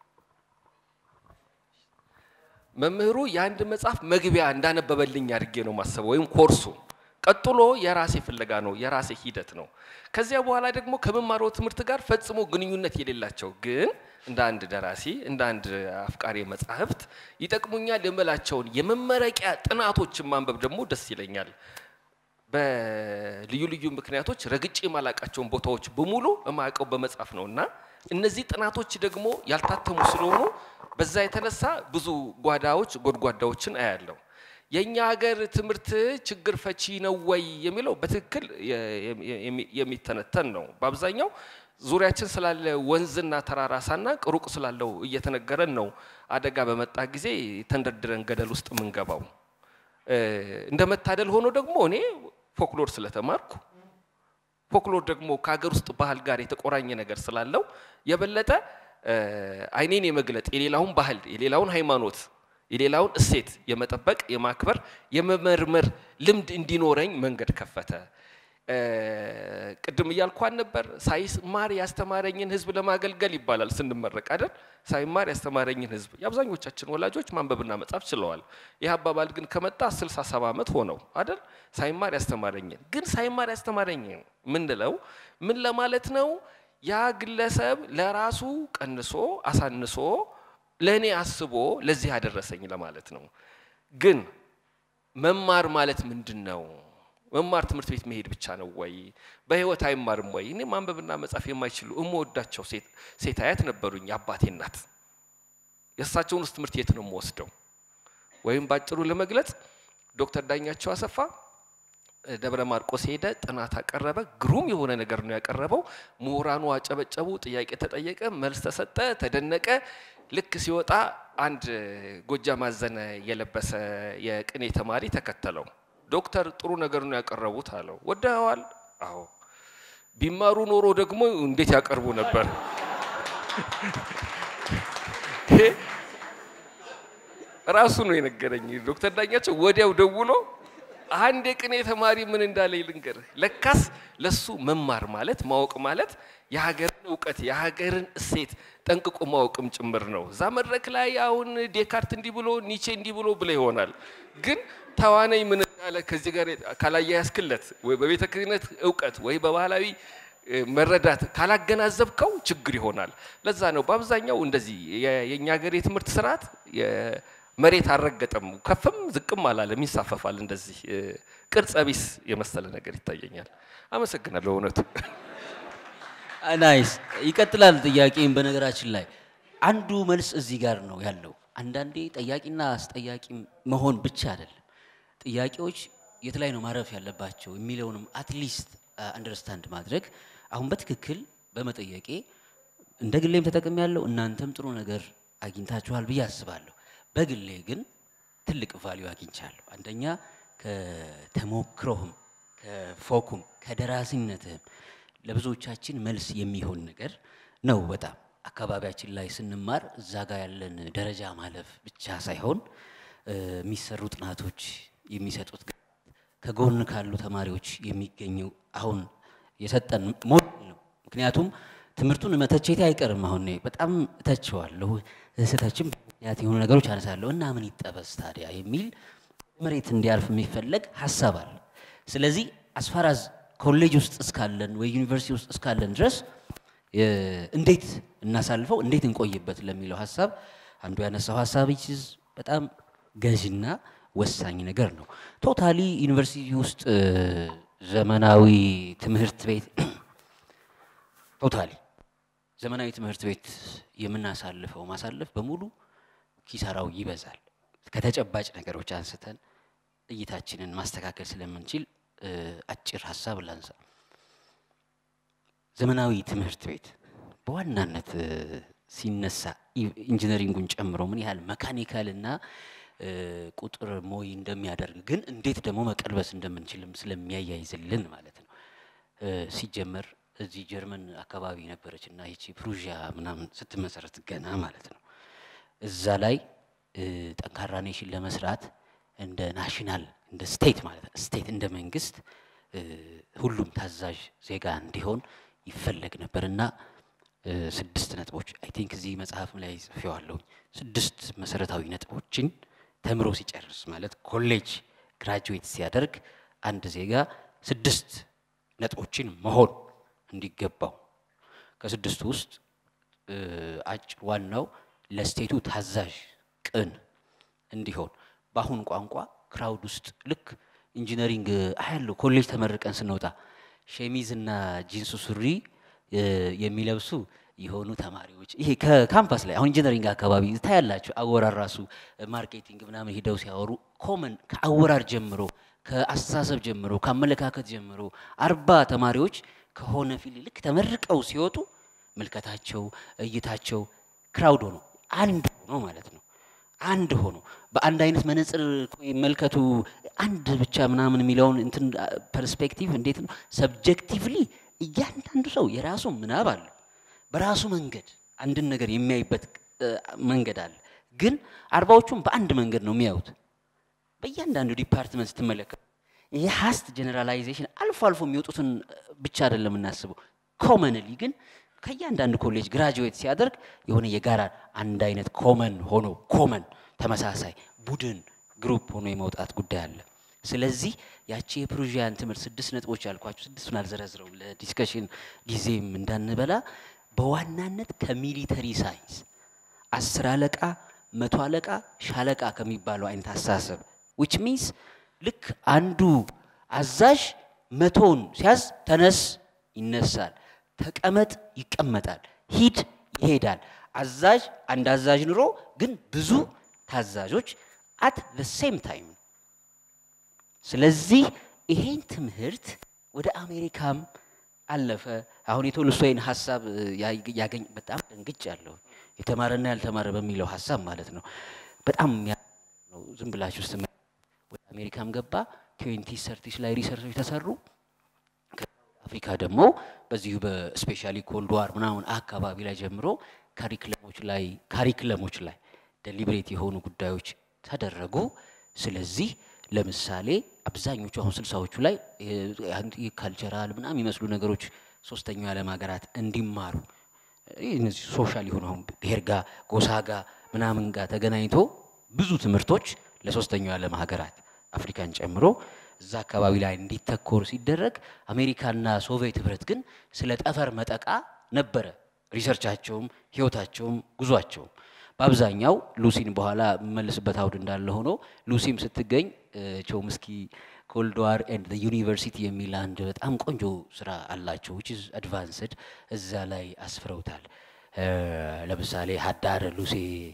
መምህሩ የአንድ መጽሐፍ መግቢያ እንዳነበበልኝ አድርጌ ነው ማሰበው፣ ወይም ኮርሱ። ቀጥሎ የራሴ ፍለጋ ነው፣ የራሴ ሂደት ነው። ከዚያ በኋላ ደግሞ ከምማረው ትምህርት ጋር ፈጽሞ ግንኙነት የሌላቸው ግን እንደ አንድ ደራሲ እንደ አንድ አፍቃሪ መጻሕፍት ይጠቅሙኛል የምላቸውን የመመረቂያ ጥናቶችን ማንበብ ደግሞ ደስ ይለኛል። በልዩ ልዩ ምክንያቶች ረግጬ የማላቃቸውን ቦታዎች በሙሉ የማያውቀው በመጻፍ ነው እና እነዚህ ጥናቶች ደግሞ ያልታተሙ ስለሆኑ በዛ የተነሳ ብዙ ጓዳዎች ጎድጓዳዎችን አያለሁ። የእኛ ሀገር ትምህርት ችግር ፈቺ ነው ወይ የሚለው በትክክል የሚ- የሚተነተን ነው። በአብዛኛው ዙሪያችን ስላለ ወንዝና ተራራ ሳናቅ ሩቅ ስላለው እየተነገረን ነው አደጋ በመጣ ጊዜ ተንደርድረን ገደል ውስጥ የምንገባው። እ፣ እንደ መታደል ሆኖ ደግሞ እኔ ፎክሎር ስለተማርኩ ፎክሎር ደግሞ ከሀገር ውስጥ ባህል ጋር የተቆራኘ ነገር ስላለው የበለጠ እ፣ አይኔን የመግለጥ የሌላውን ባህል የሌላውን ሃይማኖት የሌላውን እሴት የመጠበቅ የማክበር የመመርመር ልምድ እንዲኖረኝ መንገድ ከፈተ። እ፣ ቅድም እያልኳን ነበር ሳይማር ያስተማረኝን ሕዝብ ለማገልገል ይባላል ስንመረቅ አይደል? ሳይማር ያስተማረኝን ሕዝብ የአብዛኞቻችን ወላጆች ማንበብና መጻፍ ችለዋል። ይህ አባባል ግን ከመጣ 67 ዓመት ሆነው አይደል? ሳይማር ያስተማረኝን ግን ሳይማር ያስተማረኝን ምንለው ምን ለማለት ነው? ያ ግለሰብ ለራሱ ቀንሶ አሳንሶ ለእኔ አስቦ ለዚህ ያደረሰኝ ለማለት ነው። ግን መማር ማለት ምንድን ነው? መማር ትምህርት ቤት መሄድ ብቻ ነው ወይ? በህይወት አይማርም ወይ? እኔ ማንበብና መጻፍ የማይችሉ እምወዳቸው ሴት ሴት አያት ነበሩኝ። የአባቴ እናት የእሳቸውን ውስጥ ትምህርት የት ነው የምወስደው? ወይም ባጭሩ ለመግለጽ ዶክተር ዳኛቸው አሰፋ ደብረ ማርቆስ ሄደ፣ ጥናት አቀረበ። ግሩም የሆነ ነገር ነው ያቀረበው። ምሁራኑ አጨበጨቡ፣ ጥያቄ ተጠየቀ፣ መልስ ተሰጠ፣ ተደነቀ። ልክ ሲወጣ አንድ ጎጃም አዘነ የለበሰ የቅኔ ተማሪ ተከተለው። ዶክተር ጥሩ ነገር ነው ያቀረቡት አለው። ወደኸዋል? አዎ። ቢማሩ ኖሮ ደግሞ እንዴት ያቀርቡ ነበር? ይሄ ራሱ ነው የነገረኝ ዶክተር ዳኛቸው። ወዲያው ደውሎ አንድ የቅኔ ተማሪ ምን እንዳለ ልንገርህ። ለካስ ለሱ መማር ማለት ማወቅ ማለት የሀገርን እውቀት የሀገርን እሴት ጠንቅቆ ማወቅም ጭምር ነው። እዛ መድረክ ላይ አሁን ዴካርት እንዲህ ብሎ ኒቼ እንዲህ ብሎ ብለ ይሆናል። ግን ተዋናይ ምን እንዳለ ከዚህ ጋር ካላያያዝክለት ወይ በቤተ ክህነት እውቀት ወይ በባህላዊ እ፣ መረዳት ካላገናዘብከው ችግር ይሆናል። ለዛ ነው በአብዛኛው እንደዚህ የ- የእኛ ሀገር የትምህርት ስርዓት የ- መሬት አልረገጠም፣ ከፍም ዝቅም አላለም፣ ይንሳፈፋል። እንደዚህ እ፣ ቅርጸ ቢስ የመሰለ ነገር ይታየኛል። አመሰግናለሁ እውነቱ ናይስ ይቀጥላል ጥያቄም በነገራችን ላይ አንዱ መልስ እዚህ ጋር ነው ያለው አንዳንዴ ጠያቂና አስጠያቂ መሆን ብቻ አይደለም፣ ጥያቄዎች የት ላይ ነው ማረፍ ያለባቸው የሚለውንም አትሊስት አንደርስታንድ ማድረግ አሁን በትክክል በመጠየቄ እንደ ግሌም ተጠቅሜ ያለው እናንተም ጥሩ ነገር አግኝታችኋል ብዬ አስባለሁ። በግሌ ግን ትልቅ ቫሊዩ አግኝቻለሁ። አንደኛ ከተሞክሮህም ከፎኩም ከደራሲነትህም ለብዙዎቻችን መልስ የሚሆን ነገር ነው። በጣም አካባቢያችን ላይ ስንማር እዛ ጋር ያለን ደረጃ ማለፍ ብቻ ሳይሆን እ፣ የሚሰሩ ጥናቶች የሚሰጡት ግ- ከጎን ካሉ ተማሪዎች የሚገኘው አሁን የሰጠን ሞዴል ነው። ምክንያቱም ትምህርቱን መተቸቴ አይቀርም። አሁን እኔ በጣም እተቸዋለሁ፣ ስህተችም ምክንያት የሆኑ ነገሮች አነሳለሁ እና ምን ይጠበስ ታዲያ የሚል መሬት እንዲያልፍ የሚፈለግ ሀሳብ አለ። ስለዚህ አስፋራዝ ኮሌጅ ውስጥ እስካለን ወይ ዩኒቨርሲቲ ውስጥ እስካለን ድረስ እ፣ እንዴት እናሳልፈው እንዴት እንቆይበት ለሚለው ሀሳብ አንዱ ያነሳው ሀሳብ ይችዝ በጣም ገዥና ወሳኝ ነገር ነው። ቶታሊ ዩኒቨርሲቲ ውስጥ እ፣ ዘመናዊ ትምህርት ቤት ቶታሊ ዘመናዊ ትምህርት ቤት የምናሳልፈው ማሳለፍ በሙሉ ኪሳራው ይበዛል። ከተጨባጭ ነገሮች አንስተን እይታችንን ማስተካከል ስለምንችል እ፣ አጭር ሀሳብ ላንሳ። ዘመናዊ ትምህርት ቤት በዋናነት እ፣ ሲነሳ ኢ- ኢንጂነሪንጉን ጨምሮ ምን ያህል መካኒካል እና እ፣ ቁጥር ሞይ እንደሚያደርግ ግን እንዴት ደግሞ መቀልበስ እንደምንችልም ስለሚያያይዝልን ማለት ነው። እ፣ ሲጀመር እዚህ ጀርመን አካባቢ ነበረች እና ይቺ ፕሩዣ ምናምን ስትመሰረት ገና ማለት ነው እዛ ላይ እ፣ ጠንካራ ኔሽን ለመስራት እንደ ናሽናል እንደ ስቴት ማለት ነው ስቴት እንደ መንግስት እ፣ ሁሉም ታዛዥ ዜጋ እንዲሆን ይፈለግ ነበር እና እ፣ ስድስት ነጥቦች አይ ቲንክ እዚህ መጽሐፍም ላይ ጽፌዋለሁ። ስድስት መሰረታዊ ነጥቦችን ተምሮ ሲጨርስ ማለት ኮሌጅ ግራጁዌት ሲያደርግ አንድ ዜጋ ስድስት ነጥቦችን መሆን እንዲገባው ከስድስቱ ውስጥ እ፣ አጭር ዋናው ለስቴቱ ታዛዥ ቅን እንዲሆን በአሁን ቋንቋ ክራውድ ውስጥ ልክ ኢንጂነሪንግ አያለሁ ኮሌጅ ተመርቀን ስንወጣ ሸሚዝና ጂንሱ ሱሪ እ፣ የሚለብሱ የሆኑ ተማሪዎች ይሄ ከካምፓስ ላይ አሁን ኢንጂነሪንግ አካባቢ ታያላችሁ። አወራር ራሱ ማርኬቲንግ ምናምን ሂደው ሲያወሩ ኮመን ከአወራር ጀምሮ ከአስተሳሰብ ጀምሮ ከአመለካከት ጀምሮ አርባ ተማሪዎች ከሆነ ፊልድ ልክ ተመርቀው ሲወጡ ምልከታቸው እይታቸው ክራውድ ሆኖ አንድ ሆኖ ማለት ነው። አንድ ሆኖ በአንድ አይነት መነጽር ይመልከቱ አንድ ብቻ ምናምን የሚለውን እንትን ፐርስፔክቲቭ እንዴት ነው ሰብጀክቲቭሊ እያንዳንዱ ሰው የራሱ ምናብ አለው። በራሱ መንገድ አንድን ነገር የሚያይበት እ፣ መንገድ አለ። ግን አርባዎቹም በአንድ መንገድ ነው የሚያዩት። በእያንዳንዱ ዲፓርትመንት ስትመለከቱ ይህ ሀስት ጀነራላይዜሽን አልፎ አልፎ የሚወጡትን ብቻ አይደለም የምናስበው። ኮመንሊ ግን ከእያንዳንዱ ኮሌጅ ግራጁዌት ሲያደርግ የሆነ የጋራ አንድ አይነት ኮመን ሆኖ ኮመን ተመሳሳይ ቡድን ግሩፕ ሆኖ የመውጣት ጉዳይ አለ። ስለዚህ ያቺ የፕሩዥያን ትምህርት ስድስት ነጥቦች ያልኳቸው ስድስቱን አልዘረዝረው ለዲስከሽን ጊዜም እንዳንበላ በዋናነት ከሚሊተሪ ሳይንስ አስር አለቃ መቶ አለቃ ሻለቃ ከሚባለው አይነት አስተሳሰብ ዊች ሚንስ ልክ አንዱ አዛዥ መቶውን ሲያዝ ተነስ ይነሳል፣ ተቀመጥ ይቀመጣል፣ ሂድ ይሄዳል። አዛዥ አንድ አዛዥ ኑሮ ግን ብዙ ታዛዦች አት ዘ ሴም ታይም ስለዚህ ይሄን ትምህርት ወደ አሜሪካም አለፈ። አሁን የቶልስቶይን ሀሳብ እ፣ ያ- ያገኝ በጣም ደንግጫለሁ። የተማረና ያልተማረ በሚለው ሀሳብ ማለት ነው። በጣም የሚያ- ነው። ዝም ብላችሁ ስ ወደ አሜሪካም ገባ። ትዌንቲ ሰርቲስ ላይ ሪሰርቾች ተሰሩ። አፍሪካ ደግሞ በዚሁ በስፔሻሊ ኮልድ ዋር ምናምን አካባቢ ላይ ጀምሮ ካሪክለሞች ላይ ካሪክለሞች ላይ ደሊብሬት የሆኑ ጉዳዮች ተደረጉ። ስለዚህ ለምሳሌ አብዛኞቹ አሁን ስልሳዎቹ ላይ ካልቸራል ምናምን የሚመስሉ ነገሮች ሶስተኛው የዓለም ሀገራት እንዲማሩ ይህ እነዚህ ሶሻል የሆኑ አሁን ብሔር ጋር ጎሳ ጋር ምናምን ጋር ተገናኝቶ ብዙ ትምህርቶች ለሶስተኛው የዓለም ሀገራት አፍሪካን ጨምሮ እዛ አካባቢ ላይ እንዲተኮር ሲደረግ አሜሪካና ሶቪየት ህብረት ግን ስለ ጠፈር መጠቃ ነበረ ሪሰርቻቸውም ህይወታቸውም ጉዟቸውም። በአብዛኛው ሉሲን በኋላ የምመልስበት አውድ እንዳለ ሆኖ ሉሲም ስትገኝ እ፣ ቾምስኪ ኮልድ ዋር ኤንድ ዩኒቨርሲቲ የሚል አንድ በጣም ቆንጆ ስራ አላቸው ዊች ኢዝ አድቫንስድ እዛ ላይ አስፍረውታል። እ፣ ለምሳሌ ሀዳር ሉሴ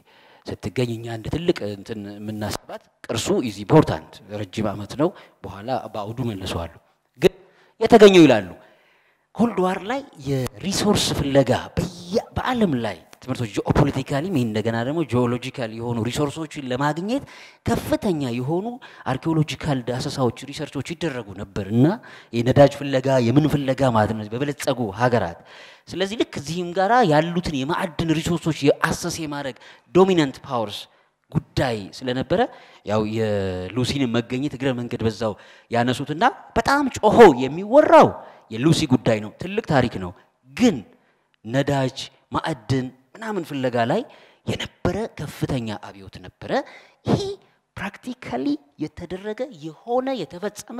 ስትገኝ እኛ እንደ ትልቅ እንትን የምናስባት ቅርሱ ኢዝ ኢምፖርታንት ረጅም ዓመት ነው። በኋላ በአውዱ መልሰዋለሁ። ግን የተገኘው ይላሉ ኮልድ ዋር ላይ የሪሶርስ ፍለጋ በየ- በዓለም ላይ ትምህርቶች ጂኦፖለቲካሊ እንደገና ደግሞ ጂኦሎጂካል የሆኑ ሪሶርሶችን ለማግኘት ከፍተኛ የሆኑ አርኪኦሎጂካል ዳሰሳዎች ሪሰርቾች ይደረጉ ነበር እና የነዳጅ ፍለጋ የምን ፍለጋ ማለት ነው በበለጸጉ ሀገራት። ስለዚህ ልክ እዚህም ጋራ ያሉትን የማዕድን ሪሶርሶች የአሰስ የማድረግ ዶሚናንት ፓወርስ ጉዳይ ስለነበረ ያው የሉሲን መገኘት እግረ መንገድ በዛው ያነሱትና በጣም ጮሆ የሚወራው የሉሲ ጉዳይ ነው። ትልቅ ታሪክ ነው። ግን ነዳጅ፣ ማዕድን ምናምን ፍለጋ ላይ የነበረ ከፍተኛ አብዮት ነበረ። ይሄ ፕራክቲካሊ የተደረገ የሆነ የተፈጸመ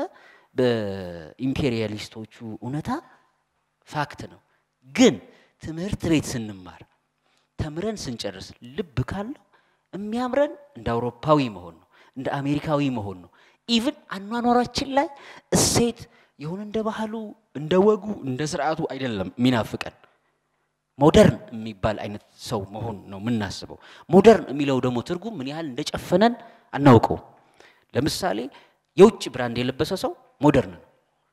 በኢምፔሪያሊስቶቹ እውነታ ፋክት ነው። ግን ትምህርት ቤት ስንማር ተምረን ስንጨርስ ልብ ካለው የሚያምረን እንደ አውሮፓዊ መሆን ነው፣ እንደ አሜሪካዊ መሆን ነው። ኢቭን አኗኗራችን ላይ እሴት የሆነ እንደ ባህሉ እንደ ወጉ እንደ ስርዓቱ አይደለም የሚናፍቀን ሞደርን የሚባል አይነት ሰው መሆን ነው የምናስበው። ሞደርን የሚለው ደግሞ ትርጉም ምን ያህል እንደጨፈነን አናውቀው። ለምሳሌ የውጭ ብራንድ የለበሰ ሰው ሞደርን ነው።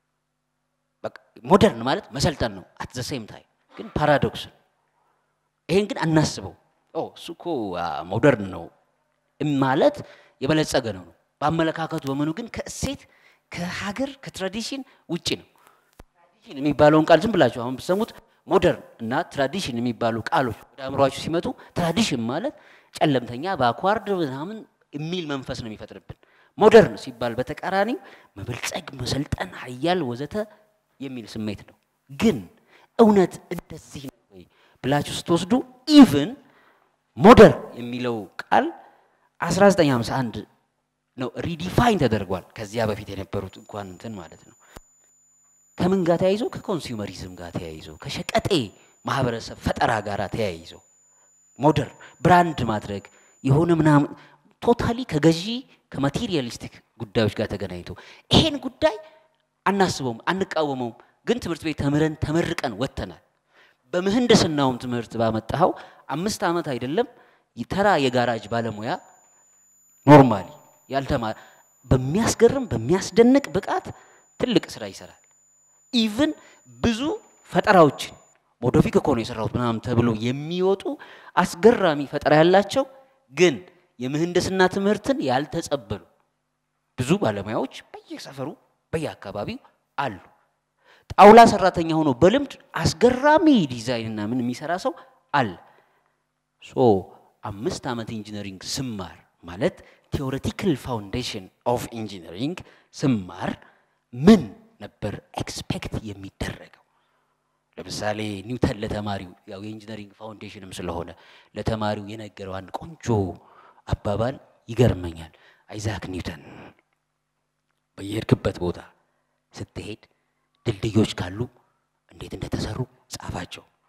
በቃ ሞደርን ማለት መሰልጠን ነው። አት ዘ ሴም ታይም ግን ፓራዶክስ ነው። ይሄን ግን አናስበው። ኦ እሱ እኮ አ፣ ሞደርን ነው ማለት የበለጸገ ነው ነው በአመለካከቱ በምኑ ግን ከእሴት ከሀገር ከትራዲሽን ውጭ ነው። ትራዲሽን የሚባለውን ቃል ዝም ብላችሁ አሁን ብትሰሙት ሞደርን እና ትራዲሽን የሚባሉ ቃሎች ወደ አእምሯችሁ ሲመጡ ትራዲሽን ማለት ጨለምተኛ በአኳርድ ምናምን የሚል መንፈስ ነው የሚፈጥርብን። ሞደርን ሲባል በተቃራኒው መበልጸግ፣ መሰልጠን፣ ሀያል ወዘተ የሚል ስሜት ነው። ግን እውነት እንደዚህ ነው ወይ ብላችሁ ስትወስዱ ኢቭን ሞደርን የሚለው ቃል 1951 ነው ሪዲፋይን ተደርጓል። ከዚያ በፊት የነበሩት እንኳን እንትን ማለት ነው። ከምን ጋር ተያይዞ? ከኮንሱመሪዝም ጋር ተያይዞ፣ ከሸቀጤ ማህበረሰብ ፈጠራ ጋር ተያይዞ ሞደርን ብራንድ ማድረግ የሆነ ምናምን ቶታሊ ከገዢ ከማቴሪያሊስቲክ ጉዳዮች ጋር ተገናኝቶ ይሄን ጉዳይ አናስበውም፣ አንቃወመውም። ግን ትምህርት ቤት ተምረን ተመርቀን ወጥተናል። በምህንድስናውም ትምህርት ባመጣኸው አምስት ዓመት አይደለም ተራ የጋራጅ ባለሙያ ኖርማሊ ያልተማረ በሚያስገርም በሚያስደንቅ ብቃት ትልቅ ስራ ይሰራል። ኢቭን ብዙ ፈጠራዎችን ሞዶፊክ እኮ ነው የሰራሁት ምናምን ተብሎ የሚወጡ አስገራሚ ፈጠራ ያላቸው ግን የምህንድስና ትምህርትን ያልተጸበሉ ብዙ ባለሙያዎች በየሰፈሩ በየአካባቢው አሉ። ጣውላ ሰራተኛ ሆኖ በልምድ አስገራሚ ዲዛይንና ምን የሚሰራ ሰው አለ። ሶ አምስት ዓመት ኢንጂነሪንግ ስማር ማለት ቴዎሬቲካል ፋውንዴሽን ኦፍ ኢንጂነሪንግ ስማር ምን ነበር ኤክስፔክት የሚደረገው? ለምሳሌ ኒውተን ለተማሪው ያው የኢንጂነሪንግ ፋውንዴሽንም ስለሆነ ለተማሪው የነገረው አንድ ቆንጆ አባባል ይገርመኛል። አይዛክ ኒውተን በየሄድክበት ቦታ ስትሄድ ድልድዮች ካሉ እንዴት እንደተሰሩ ጻፋቸው።